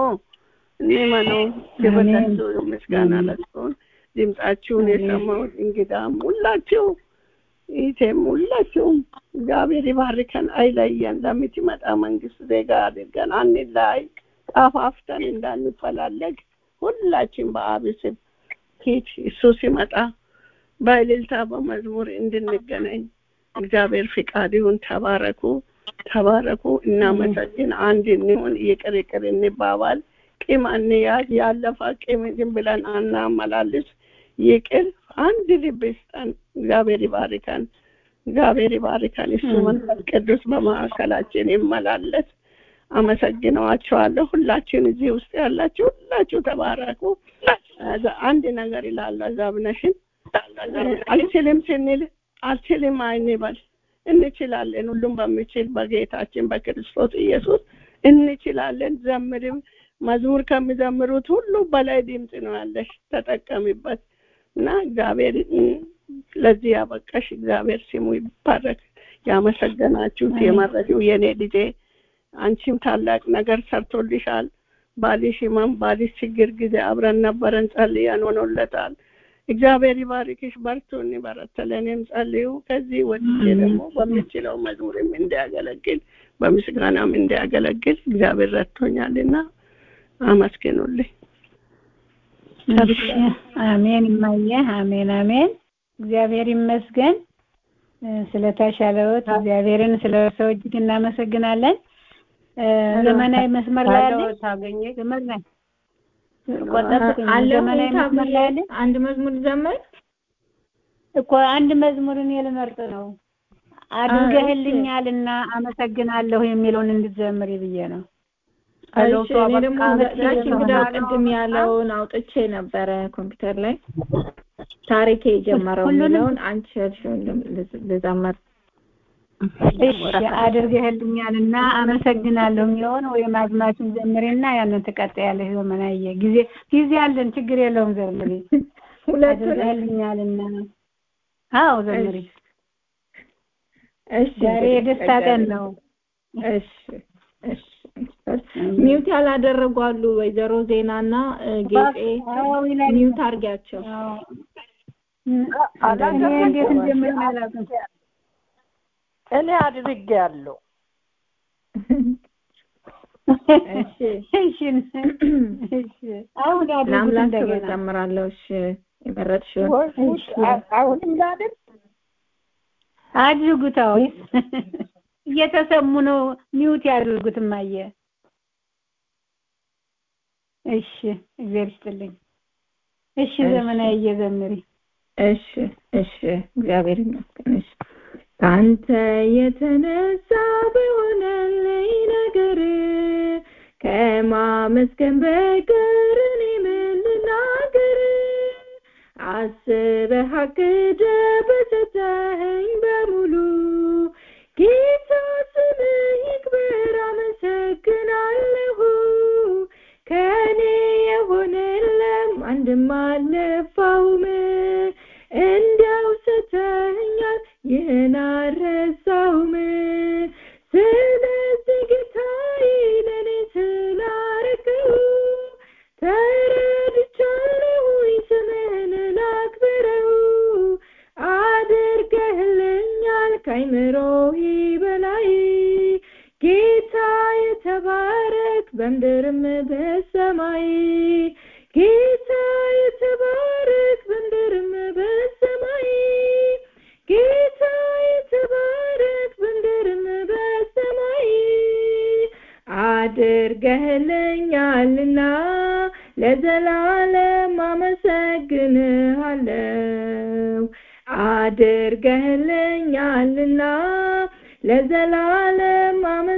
Speaker 9: እንመነው። የበለሱ ምስጋና ለሱን ድምጻችሁን የሰማሁት እንግዳም ሁላችሁ ይቴም ሁላችሁም እግዚአብሔር ይባርከን፣ አይለየን። ለምትመጣ መንግስት ዜጋ አድርገን አንላይ፣ ጣፋፍተን እንዳንፈላለግ ሁላችን በአብ ስም ፊት እሱ ሲመጣ በእልልታ በመዝሙር እንድንገናኝ እግዚአብሔር ፍቃድ ይሁን። ተባረኩ፣ ተባረኩ። እናመሰግን። አንድ እንሁን፣ ይቅር ይቅር እንባባል። ቂም አንያዝ። ያለፈ ቂም ዝም ብለን አናመላልስ። ይቅር አንድ ልብ ይስጠን። እግዚአብሔር ይባርከን። እግዚአብሔር ይባርከን። እሱ መንፈስ ቅዱስ በማዕከላችን ይመላለስ። አመሰግነዋቸዋለሁ። ሁላችን እዚህ ውስጥ ያላችሁ ሁላችሁ ተባረኩ። አንድ ነገር ይላል ዛብነሽን አልችልም ስንል አልችልም አይንበል። እንችላለን። ሁሉም በሚችል በጌታችን በክርስቶስ ኢየሱስ እንችላለን። ዘምርም መዝሙር ከሚዘምሩት ሁሉ በላይ ድምፅ ነው ያለሽ። ተጠቀሚበት እና እግዚአብሔር ለዚህ ያበቃሽ እግዚአብሔር ስሙ ይባረክ። ያመሰገናችሁት የመረቂው የኔ ልጄ አንቺም ታላቅ ነገር ሰርቶልሻል። ባልሽ ህመም፣ ባልሽ ችግር ጊዜ አብረን ነበረን፣ ጸልየን ሆኖለታል። እግዚአብሔር ይባርክሽ። በርቱ፣ እንበረታ። ለእኔም ጸልዩ። ከዚህ ወጥቼ ደግሞ በምችለው መዝሙርም እንዲያገለግል በምስጋናም እንዲያገለግል እግዚአብሔር ረድቶኛልና አመስግኑልኝ።
Speaker 1: አሜን። እማየ አሜን፣ አሜን። እግዚአብሔር ይመስገን ስለተሻለዎት። እግዚአብሔርን ስለ ሰው እጅግ እናመሰግናለን። ዘመናዊ መስመር ላይ አለ
Speaker 2: ታገኘ
Speaker 1: ዘመን ላይ
Speaker 8: ዘመናዊ መስመር ላይ አለ። አንድ መዝሙር ዘመር
Speaker 1: እኮ አንድ መዝሙር እኔ ልመርጥ ነው። አድርገህልኛልና አመሰግናለሁ የሚለውን እንድትዘምሪ ብዬ ነው።
Speaker 8: እሺ እኔ ደግሞ ጋሽ እንግዳ ቅድም ያለውን አውጥቼ ነበረ ኮምፒውተር ላይ ታሪኬ የጀመረው የሚለውን አንቺ ያልሽውን ልዘምር።
Speaker 1: እሺ አድርገህልኛልና አመሰግናለሁ የሚለውን ወይም አዝማቹን ዘምሪና ያንን ትቀጥያለሽ። ዘመናዬ ጊዜ ጊዜ አለን፣ ችግር የለውም። ዘምሪ
Speaker 8: ሁለቱን
Speaker 1: አድርገህልኛልና። አዎ ዘምሪ።
Speaker 8: እሺ
Speaker 1: ዛሬ የደስታ ቀን ነው።
Speaker 8: እሺ እሺ ሚውት ያላደረጉ አሉ። ወይዘሮ ዜናና ጌጤ ሚውት አርጊያቸው።
Speaker 1: እኔ እንዴት እንደምን አላውቅም።
Speaker 6: እኔ አድርጌያለሁ።
Speaker 8: እሺ
Speaker 1: እሺ እሺ አሁን አድርጉት
Speaker 8: ለአምላክ
Speaker 1: እንደገና
Speaker 8: እዘምራለሁ። እሺ የመረጥሽውን
Speaker 6: ወይ ጉድ! አ- አሁንም ላድርግ?
Speaker 1: አድርጉት። አዎ እየተሰሙ ነው። ሚውት ያድርጉት እማየ። እሺ እግዚአብሔር ይስጥልኝ። እሺ
Speaker 8: እሺ።
Speaker 1: ዘመናዊ እየዘምሪ
Speaker 8: እሺ እሺ እግዚአብሔር ይመስገን። እሺ ከአንተ የተነሳ በሆነልኝ ነገር ከማመስገን በቀር እኔ ምን ልናገር? አስበህ አቅደህ በሰጠኸኝ በሙሉ ጌታ ስምህ ይክበር፣ አመሰግናለሁ። ከእኔ የሆነ የለም አንድም አልለፋውም። እንዲያው ሰተኸኛል፣ ይህን አልረሳውም። ስለዚህ ጌታዬ ለእኔ ስላረከው ተረድቻለሁኝ፣ ስምህን ላክብረው። አድርገህልኛል ከአይምሮዬ በላይ ጌታ የተባረክ በምድርም በሰማይ ጌታ የተባረክ አድርገህልኛልና ለዘላለም አመሰግንሃለሁ አድርገህልኛልና ለዘላለም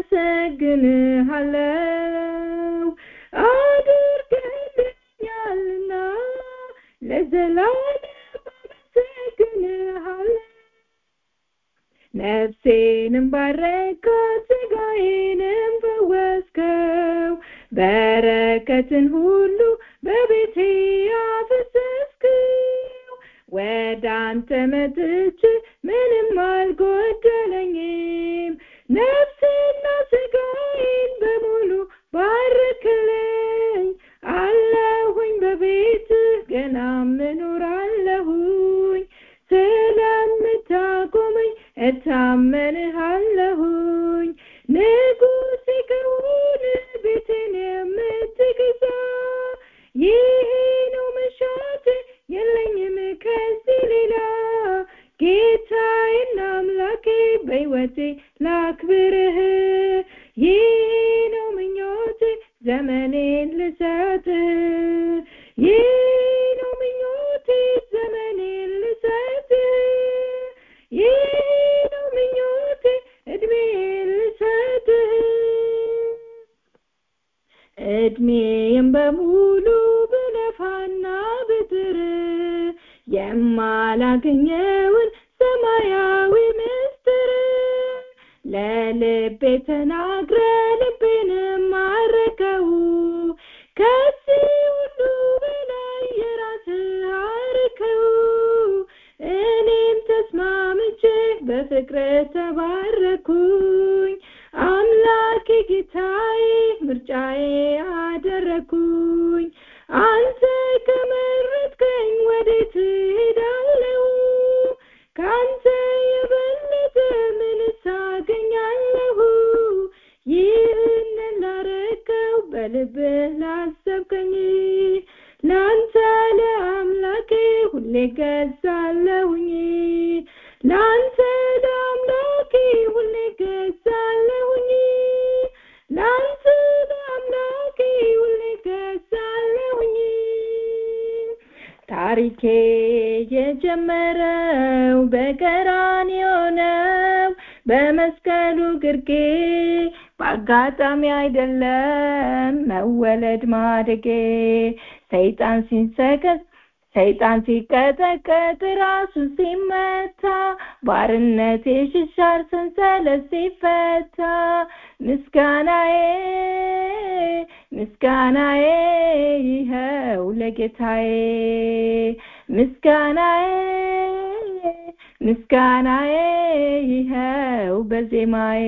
Speaker 8: አመሰግንሃለሁ አድርገህልኛልና ለዘላለም አመሰግንሃለሁ ነፍሴንም ባረካት ስጋዬንም ፈወስከው በረከትን ሁሉ በቤቴ ያፈሰስከው ወደ አንተ መጥቼ ምንም አልጎደለኝም ነፍስና ስጋዬን በሙሉ ባርክልኝ አለሁኝ በቤትህ ገና ምኖራለሁኝ ስለምታቆመኝ እታመንሃለሁኝ ንጉሥ ከሆነ ቤትን የምትገዛ ይሄ ነው መሻት የለኝም ከዚህ ሌላ ጌታዬና አምላኬ በሕይወቴ ላክብርህ ይህ ነው ምኞቴ ዘመኔን ልሰጥህ ይህ ነው ምኞቴ ዘመኔን ልሰጥህ ይህ ነው ምኞቴ እድሜን ልሰጥህ እድሜም በሙሉ ብለፋና ብጥር የማላገኘውን ሰማያዊ ምስጢር ለልቤ ተናግረ ልቤንም ማረከው ከዚህ ሁሉ በላይ የራስህ አርከው እኔም ተስማምቼ በፍቅር ተባረኩኝ አምላኬ ጌታዬ ምርጫዬ አደረኩኝ አንተ ከመረጥከኝ ወዴት እሄዳለሁ ከአንተ የበለጠ ምንስ አገኛለሁ ይህንን ላረከው በልብህ ላሰብከኝ ለአንተ ለአምላኬ ሁሌ ገዛለሁኝ ለአንተ ለአምላኬ ሁሌ ገዛለሁኝ ለአንተ ለአምላኬ ሁሌ ገዛለሁኝ ታሪኬ የጀመረው በቀራንዮ ነው በመስቀሉ ግርጌ በአጋጣሚ አይደለም መወለድ ማደጌ ሰይጣን ሲንሰቀስ ሰይጣን ሲቀጠቀጥ ራሱን ሲመታ ባርነቴ ሽሻር ሰንሰለት ሲፈታ ምስጋናዬ ምስጋናዬ ይኸው ለጌታዬ ምስጋናዬ ምስጋናዬ ይኸው በዜማዬ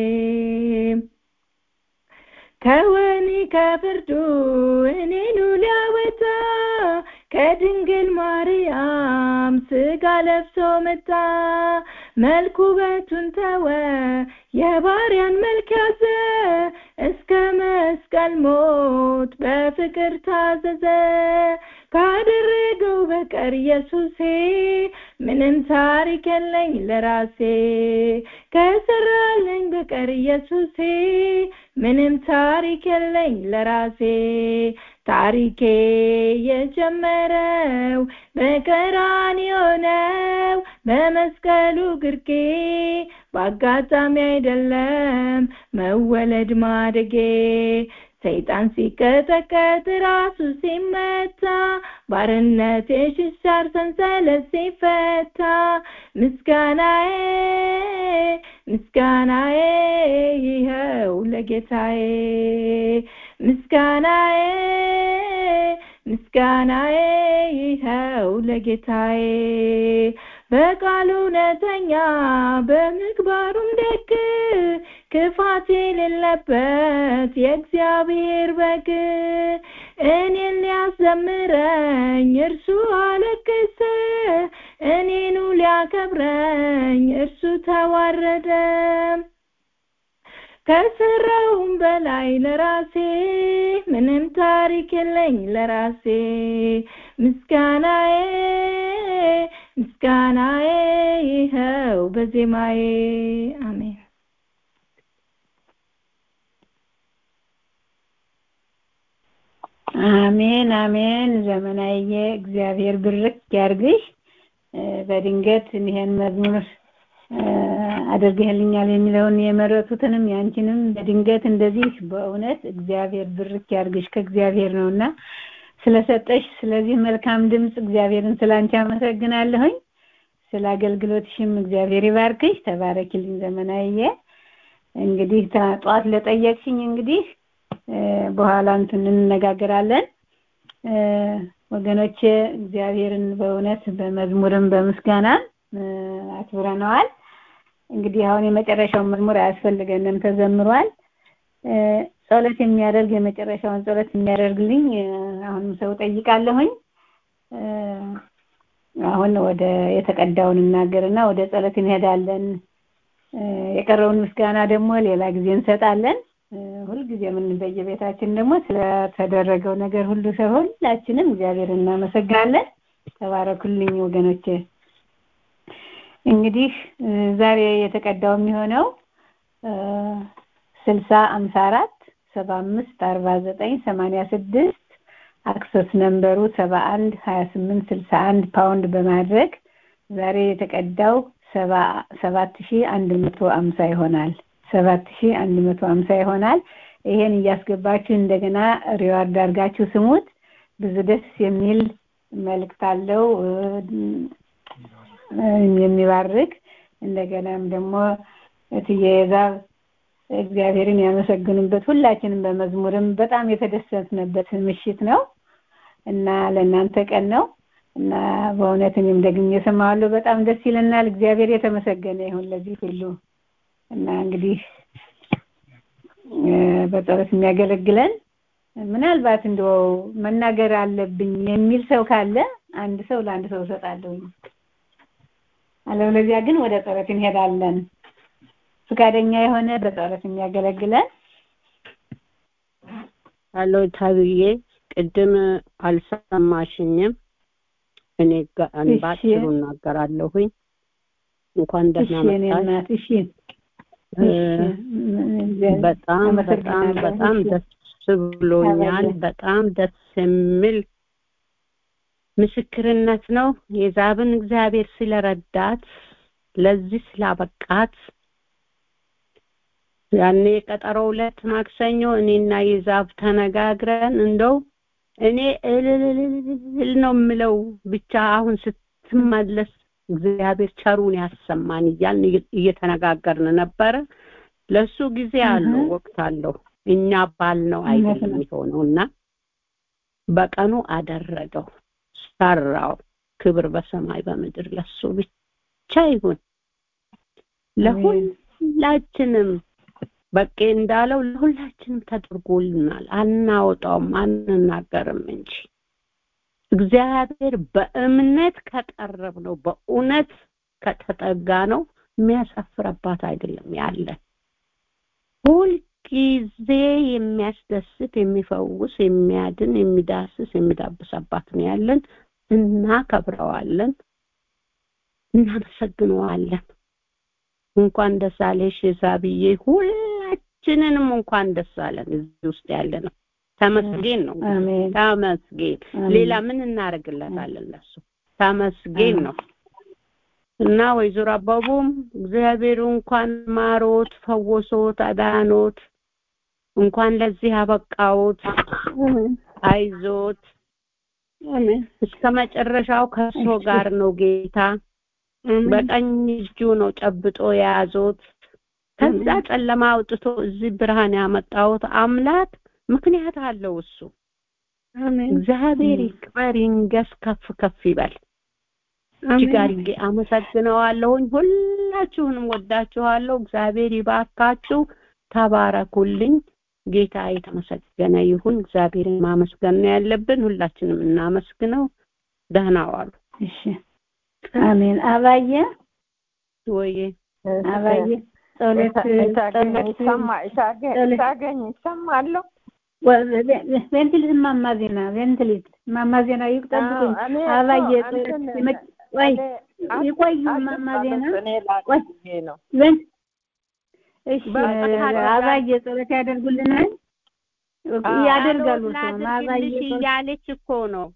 Speaker 8: ከወኒ ከፍርዱ እኔኑ ሊያወጣ ከድንግል ማርያም ስጋ ለብሶ መጣ መልኩ ውበቱን ተወ የባሪያን መልክ ያዘ እስከ መስቀል ሞት በፍቅር ታዘዘ ካደረገው በቀር ኢየሱሴ ምንም ታሪክ የለኝ ለራሴ ከሰራለኝ በቀር ኢየሱሴ ምንም ታሪክ የለኝ ለራሴ ታሪኬ የጀመረው በቀራንዮ ነው በመስቀሉ ግርጌ በአጋጣሚ አይደለም መወለድ ማደጌ ሰይጣን ሲቀጠቀጥ ራሱ ሲመታ ባርነቴ ሽሻር ሰንሰለት ሲፈታ ምስጋናዬ ምስጋናዬ ይኸው ለጌታዬ ምስጋናዬ ምስጋናዬ ይኸው ለጌታዬ በቃሉ እውነተኛ በምግባሩም ደግ ክፋት የሌለበት የእግዚአብሔር በግ እኔን ሊያዘምረኝ እርሱ አለቀሰ እኔኑ ሊያከብረኝ እርሱ ተዋረደ ከሰራውም በላይ ለራሴ ምንም ታሪክ የለኝ ለራሴ ምስጋናዬ ምስጋናዬ ይኸው በዜማዬ አሜን
Speaker 1: አሜን አሜን። ዘመናዬ እግዚአብሔር ብርክ ያርግሽ። በድንገት ይሄን መዝሙር አድርገህልኛል የሚለውን የመረጡትንም ያንቺንም በድንገት እንደዚህ በእውነት እግዚአብሔር ብርክ ያርግሽ ከእግዚአብሔር ነውና ስለሰጠሽ ስለዚህ መልካም ድምፅ እግዚአብሔርን ስላንቺ አመሰግናለሁኝ። ስለ አገልግሎትሽም እግዚአብሔር ይባርክሽ። ተባረኪልኝ ዘመናዬ። እንግዲህ ጠዋት ለጠየቅሽኝ እንግዲህ በኋላ እንትን እንነጋገራለን። ወገኖቼ እግዚአብሔርን በእውነት በመዝሙርም በምስጋና አክብረነዋል። እንግዲህ አሁን የመጨረሻውን መዝሙር አያስፈልገንም፣ ተዘምሯል። ጸሎት የሚያደርግ የመጨረሻውን ጸሎት የሚያደርግልኝ አሁንም ሰው ጠይቃለሁኝ። አሁን ወደ የተቀዳውን እናገርና ወደ ጸሎት እንሄዳለን። የቀረውን ምስጋና ደግሞ ሌላ ጊዜ እንሰጣለን። ሁልጊዜ ምን በየቤታችን ደግሞ ስለተደረገው ነገር ሁሉ ሰው ሁላችንም እግዚአብሔር እናመሰግናለን። ተባረኩልኝ ወገኖቼ። እንግዲህ ዛሬ የተቀዳው የሚሆነው ስልሳ አምሳ አራት ሰባ አምስት አርባ ዘጠኝ ሰማንያ ስድስት አክሰስ ነምበሩ ሰባ አንድ ሀያ ስምንት ስልሳ አንድ ፓውንድ በማድረግ ዛሬ የተቀዳው ሰባት ሺ አንድ መቶ አምሳ ይሆናል። ሰባት ሺ አንድ መቶ አምሳ ይሆናል። ይሄን እያስገባችሁ እንደገና ሪዋርድ አድርጋችሁ ስሙት። ብዙ ደስ የሚል መልእክት አለው የሚባርክ እንደገናም ደግሞ እትዬ የዛብ እግዚአብሔርን ያመሰግኑበት ሁላችንም በመዝሙርም በጣም የተደሰትንበት ምሽት ነው እና ለእናንተ ቀን ነው እና በእውነት እኔም ደግሜ እሰማዋለሁ። በጣም ደስ ይለናል። እግዚአብሔር የተመሰገነ ይሁን ለዚህ ሁሉ እና እንግዲህ በጸሎት የሚያገለግለን ምናልባት እንደው መናገር አለብኝ የሚል ሰው ካለ አንድ ሰው ለአንድ ሰው እሰጣለሁ። አለበለዚያ ግን ወደ ጸሎት እንሄዳለን። ፈቃደኛ የሆነ በጸሎት የሚያገለግለን
Speaker 9: አሎ ታብዬ ቅድም አልሰማሽኝም። እኔ ባጭሩ እናገራለሁኝ። እንኳን ደህና መጣሽ።
Speaker 1: እሺ
Speaker 9: በጣም በጣም በጣም ደስ ብሎኛል። በጣም ደስ የሚል ምስክርነት ነው። የዛብን እግዚአብሔር ስለረዳት ለዚህ ስላበቃት ያኔ ቀጠሮው ዕለት ማክሰኞ እኔና የዛብ ተነጋግረን እንደው እኔ እልል ነው የምለው ብቻ አሁን ስትመለስ እግዚአብሔር ቸሩን ያሰማን እያልን እየተነጋገርን ነበረ። ለሱ ጊዜ አለው ወቅት አለው። እኛ ባልነው አይደለም የሆነው እና በቀኑ አደረገው፣ ሰራው። ክብር በሰማይ በምድር ለሱ ብቻ ይሁን። ለሁላችንም በቄ እንዳለው ለሁላችንም ተደርጎልናል። አናወጣውም አንናገርም እንጂ እግዚአብሔር በእምነት ከቀረብ ነው በእውነት ከተጠጋ ነው የሚያሳፍረባት አይደለም ያለ ሁልጊዜ የሚያስደስት የሚፈውስ የሚያድን የሚዳስስ የሚዳብሰባት ነው ያለን እናከብረዋለን እናመሰግነዋለን እንኳን ደስ አለሽ ዛብዬ ሁላችንንም እንኳን ደስ አለን እዚህ ውስጥ ያለ ነው ተመስገን ነው ተመስገን ሌላ ምን እናደርግለታለን ለሱ ተመስገን ነው እና ወይዘሮ አባቡም እግዚአብሔር እንኳን ማሮት ፈወሶት አዳኖት እንኳን ለዚህ አበቃዎት አይዞት እስከ መጨረሻው ከእርሶ ጋር ነው ጌታ በቀኝ እጁ ነው ጨብጦ የያዞት ከዛ ጨለማ አውጥቶ እዚህ ብርሃን ያመጣውት አምላክ ምክንያት አለው እሱ እግዚአብሔር ይክበር ይንገስ ከፍ ከፍ ይበል እጅግ አድርጌ አመሰግነዋለሁኝ ሁላችሁንም ወዳችኋለሁ እግዚአብሔር ይባርካችሁ ተባረኩልኝ ጌታ የተመሰገነ ይሁን እግዚአብሔርን ማመስገን ነው ያለብን ሁላችንም እናመስግነው ደህና ዋሉ
Speaker 1: እሺ አሜን አባየ
Speaker 9: ወዬ
Speaker 1: አባየ ጸሎት
Speaker 6: ታገኝ ይሰማለሁ
Speaker 1: ቬንትሊት ማማ ዜና ቬንትሊት ማማ ዜና ይጠብቁኝ አባየ ቆይ ይቆዩ ማማ ዜና ቆይ እሺ አባየ ጸሎት ያደርጉልናል ያደርጋሉ
Speaker 5: ጸሎት
Speaker 1: ሰው ማባዬ
Speaker 5: ላድርግልሽ እያለች እኮ ነው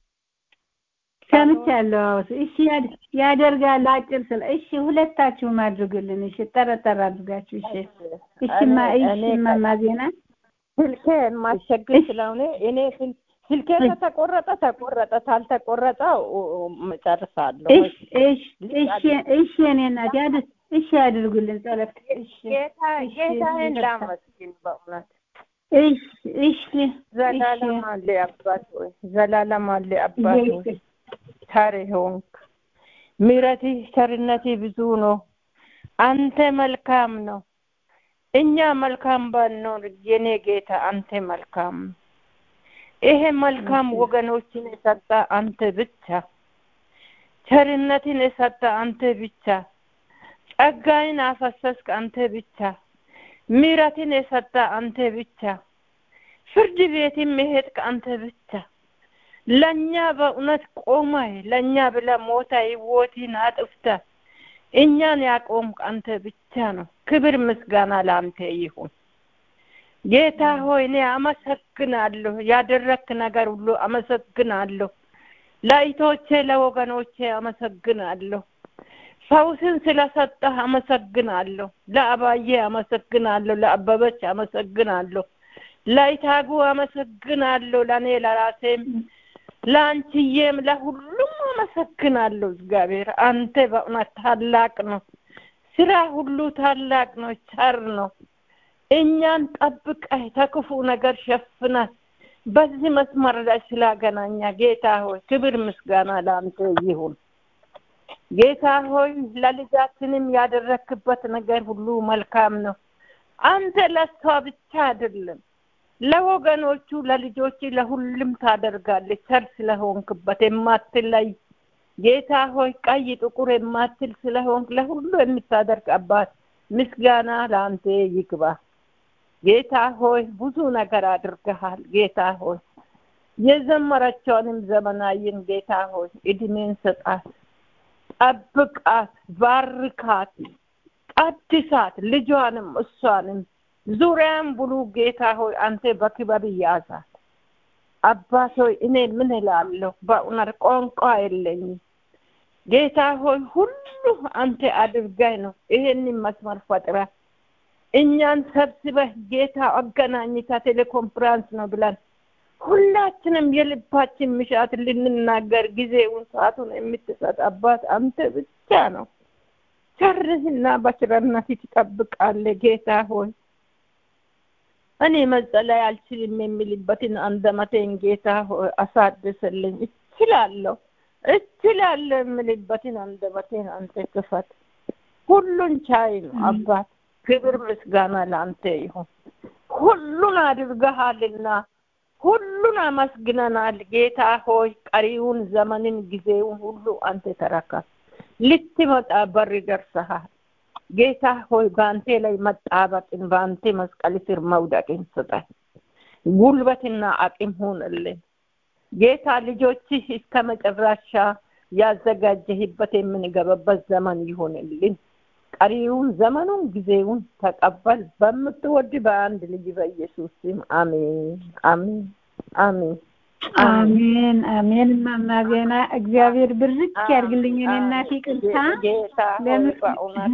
Speaker 1: ሰምቻለሁ። አዎ፣ እሺ ያድ- ያደርጋሉ። አጭር ስለ እሺ፣ ሁለታችሁም አድርጉልን። እሺ፣ ጠረጠር አድርጋችሁ። እሺ፣ እሺማ፣
Speaker 6: እኔ-
Speaker 1: እሺ፣
Speaker 6: እኔ
Speaker 1: እማማ ዜና
Speaker 6: ስልኬን ማስቸግር ስለሆነ እኔ ስል- ስልኬ ከተቆረጠ ተቆረጠ፣ ካልተቆረጠ እጨርሳለሁ።
Speaker 1: እሺ፣ እሺ፣ እሺ፣ እሺ፣ እኔ እናት ያድ እሺ፣ ያድርጉልን ጸሎት። እሺ፣
Speaker 6: ጌታ
Speaker 1: እሺ፣
Speaker 6: ጌታዬን
Speaker 1: ይቅርታ።
Speaker 6: ላመስግን በእውነት
Speaker 1: እሺ፣ እሺ፣
Speaker 6: ዘላለም አለ አባት ሆይ ዘላለም አለ አባት ሆይ
Speaker 1: እሺ፣
Speaker 6: ቸር ሆንክ። ምሕረትህ ቸርነትህ ብዙ ነው። አንተ መልካም ነው። እኛ መልካም ባንኖር የኔ ጌታ አንተ መልካም ነው። ይሄ መልካም ወገኖችን የሰጠ አንተ ብቻ፣ ቸርነትን የሰጠ አንተ ብቻ፣ ጸጋይን አፈሰስክ አንተ ብቻ፣ ምሕረትን የሰጠ አንተ ብቻ፣ ፍርድ ቤትም የሄድክ አንተ ብቻ ለእኛ በእውነት ቆመህ ለእኛ ብለህ ሞተ ሕይወትን አጥፍተህ እኛን ያቆምክ አንተ ብቻ ነው። ክብር ምስጋና ለአንተ ይሁን። ጌታ ሆይ እኔ አመሰግናለሁ። ያደረክ ነገር ሁሉ አመሰግናለሁ። ለእህቶቼ ለወገኖቼ አመሰግናለሁ። ፈውስን ስለሰጠህ አመሰግናለሁ። ለአባዬ አመሰግናለሁ። ለአበበች አመሰግናለሁ። ለይታጉ አመሰግናለሁ። ለእኔ ለራሴም ለአንቺዬም ለሁሉም አመሰግናለሁ። እግዚአብሔር አንተ በእውነት ታላቅ ነው። ስራ ሁሉ ታላቅ ነው፣ ቸር ነው። እኛን ጠብቀህ ከክፉ ነገር ሸፍነህ በዚህ መስመር ላይ ስላገናኛ ጌታ ሆይ ክብር ምስጋና ለአንተ ይሁን። ጌታ ሆይ ለልጃችንም ያደረክበት ነገር ሁሉ መልካም ነው። አንተ ለሷ ብቻ አይደለም ለወገኖቹ ለልጆች ለሁሉም ታደርጋለች። ቸር ስለሆንክበት የማትለይ ጌታ ሆይ ቀይ ጥቁር የማትል ስለሆንክ ለሁሉ የምታደርግ አባት ምስጋና ለአንተ ይግባ። ጌታ ሆይ ብዙ ነገር አድርገሃል። ጌታ ሆይ የዘመረችውንም ዘመናዊን ጌታ ሆይ እድሜን ስጣት፣ ጠብቃት፣ ባርካት፣ ቀድሳት ልጇንም እሷንም ዙሪያን ብሉ ጌታ ሆይ አንተ በክብር ያዛት። አባት ሆይ እኔ ምን እላለሁ? በእውነት ቋንቋ የለኝም። ጌታ ሆይ ሁሉ አንተ አድርገህ ነው ይሄንን መስመር ፈጥረህ እኛን ሰብስበህ ጌታ አገናኝታ ቴሌኮንፈረንስ ነው ብለን ሁላችንም የልባችን ምሻት ልንናገር ጊዜውን ሰዓቱን የምትሰጥ አባት አንተ ብቻ ነው። ቸርህና በቸርነት ትጠብቃለህ ጌታ ሆይ እኔ መጸለይ አልችልም የሚልበትን አንደበቴን ጌታ ሆይ አሳድስልኝ። እችላለሁ እችላለሁ የምልበትን አንደበቴን አንተ ክፈት። ሁሉን ቻይ ነው አባት። ክብር ምስጋና ለአንተ ይሁን። ሁሉን አድርገሃልና ሁሉን አመስግነናል ጌታ ሆይ። ቀሪውን ዘመንን ጊዜውን ሁሉ አንተ ተረከብ። ልትመጣ በር ደርሰሃል። ጌታ ሆይ በአንተ ላይ መጣበቅን በአንተ መስቀል ስር መውደቅን ስጠን። ጉልበትና አቅም ሁንልን ጌታ። ልጆችህ እስከ መጨረሻ ያዘጋጀህበት የምንገባበት ዘመን ይሁንልን። ቀሪውን ዘመኑን ጊዜውን ተቀበል። በምትወድ በአንድ ልጅ በኢየሱስ ስም አሜን፣ አሜን፣ አሜን።
Speaker 1: አሜን አሜን። እማማ ዜና እግዚአብሔር ብርክ ያድርግልኝ። እኔ እናቴ ቅርታ
Speaker 6: ጌታ ሆይ በእውነት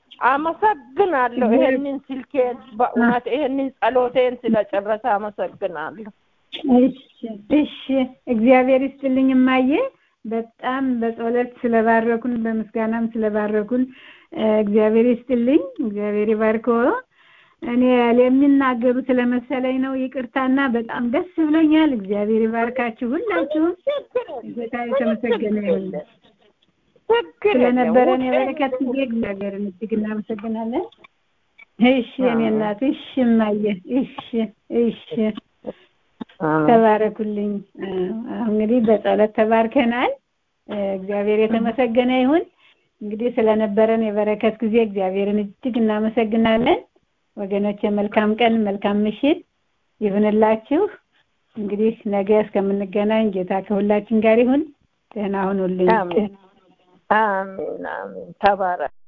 Speaker 6: አመሰግናለሁ። ይሄንን ስልኬን በእውነት ይሄንን ጸሎቴን ስለጨረሰ አመሰግናለሁ።
Speaker 1: እሺ እሺ፣ እግዚአብሔር ይስጥልኝ እማዬ። በጣም በጸሎት ስለባረኩን በምስጋናም ስለባረኩን እግዚአብሔር ይስጥልኝ። እግዚአብሔር ይባርኮ። እኔ የሚናገሩ ስለመሰለኝ ነው። ይቅርታና በጣም ደስ ብሎኛል። እግዚአብሔር ይባርካችሁ ሁላችሁም። ጌታ የተመሰገነ ይሁን። ስለነበረን የበረከት ጊዜ እግዚአብሔርን እጅግ እናመሰግናለን። እሺ የኔ እናት፣ እሺ እማዬ፣ እሺ እሺ፣ ተባረኩልኝ። እንግዲህ በጸሎት ተባርከናል። እግዚአብሔር የተመሰገነ ይሁን። እንግዲህ ስለነበረን የበረከት ጊዜ እግዚአብሔርን እጅግ እናመሰግናለን። ወገኖች መልካም ቀን መልካም ምሽት ይሁንላችሁ። እንግዲህ ነገ እስከምንገናኝ ጌታ ከሁላችን ጋር ይሁን። ደህና ሁኑልኝ።
Speaker 6: አሜን አሜን። ተባረክ።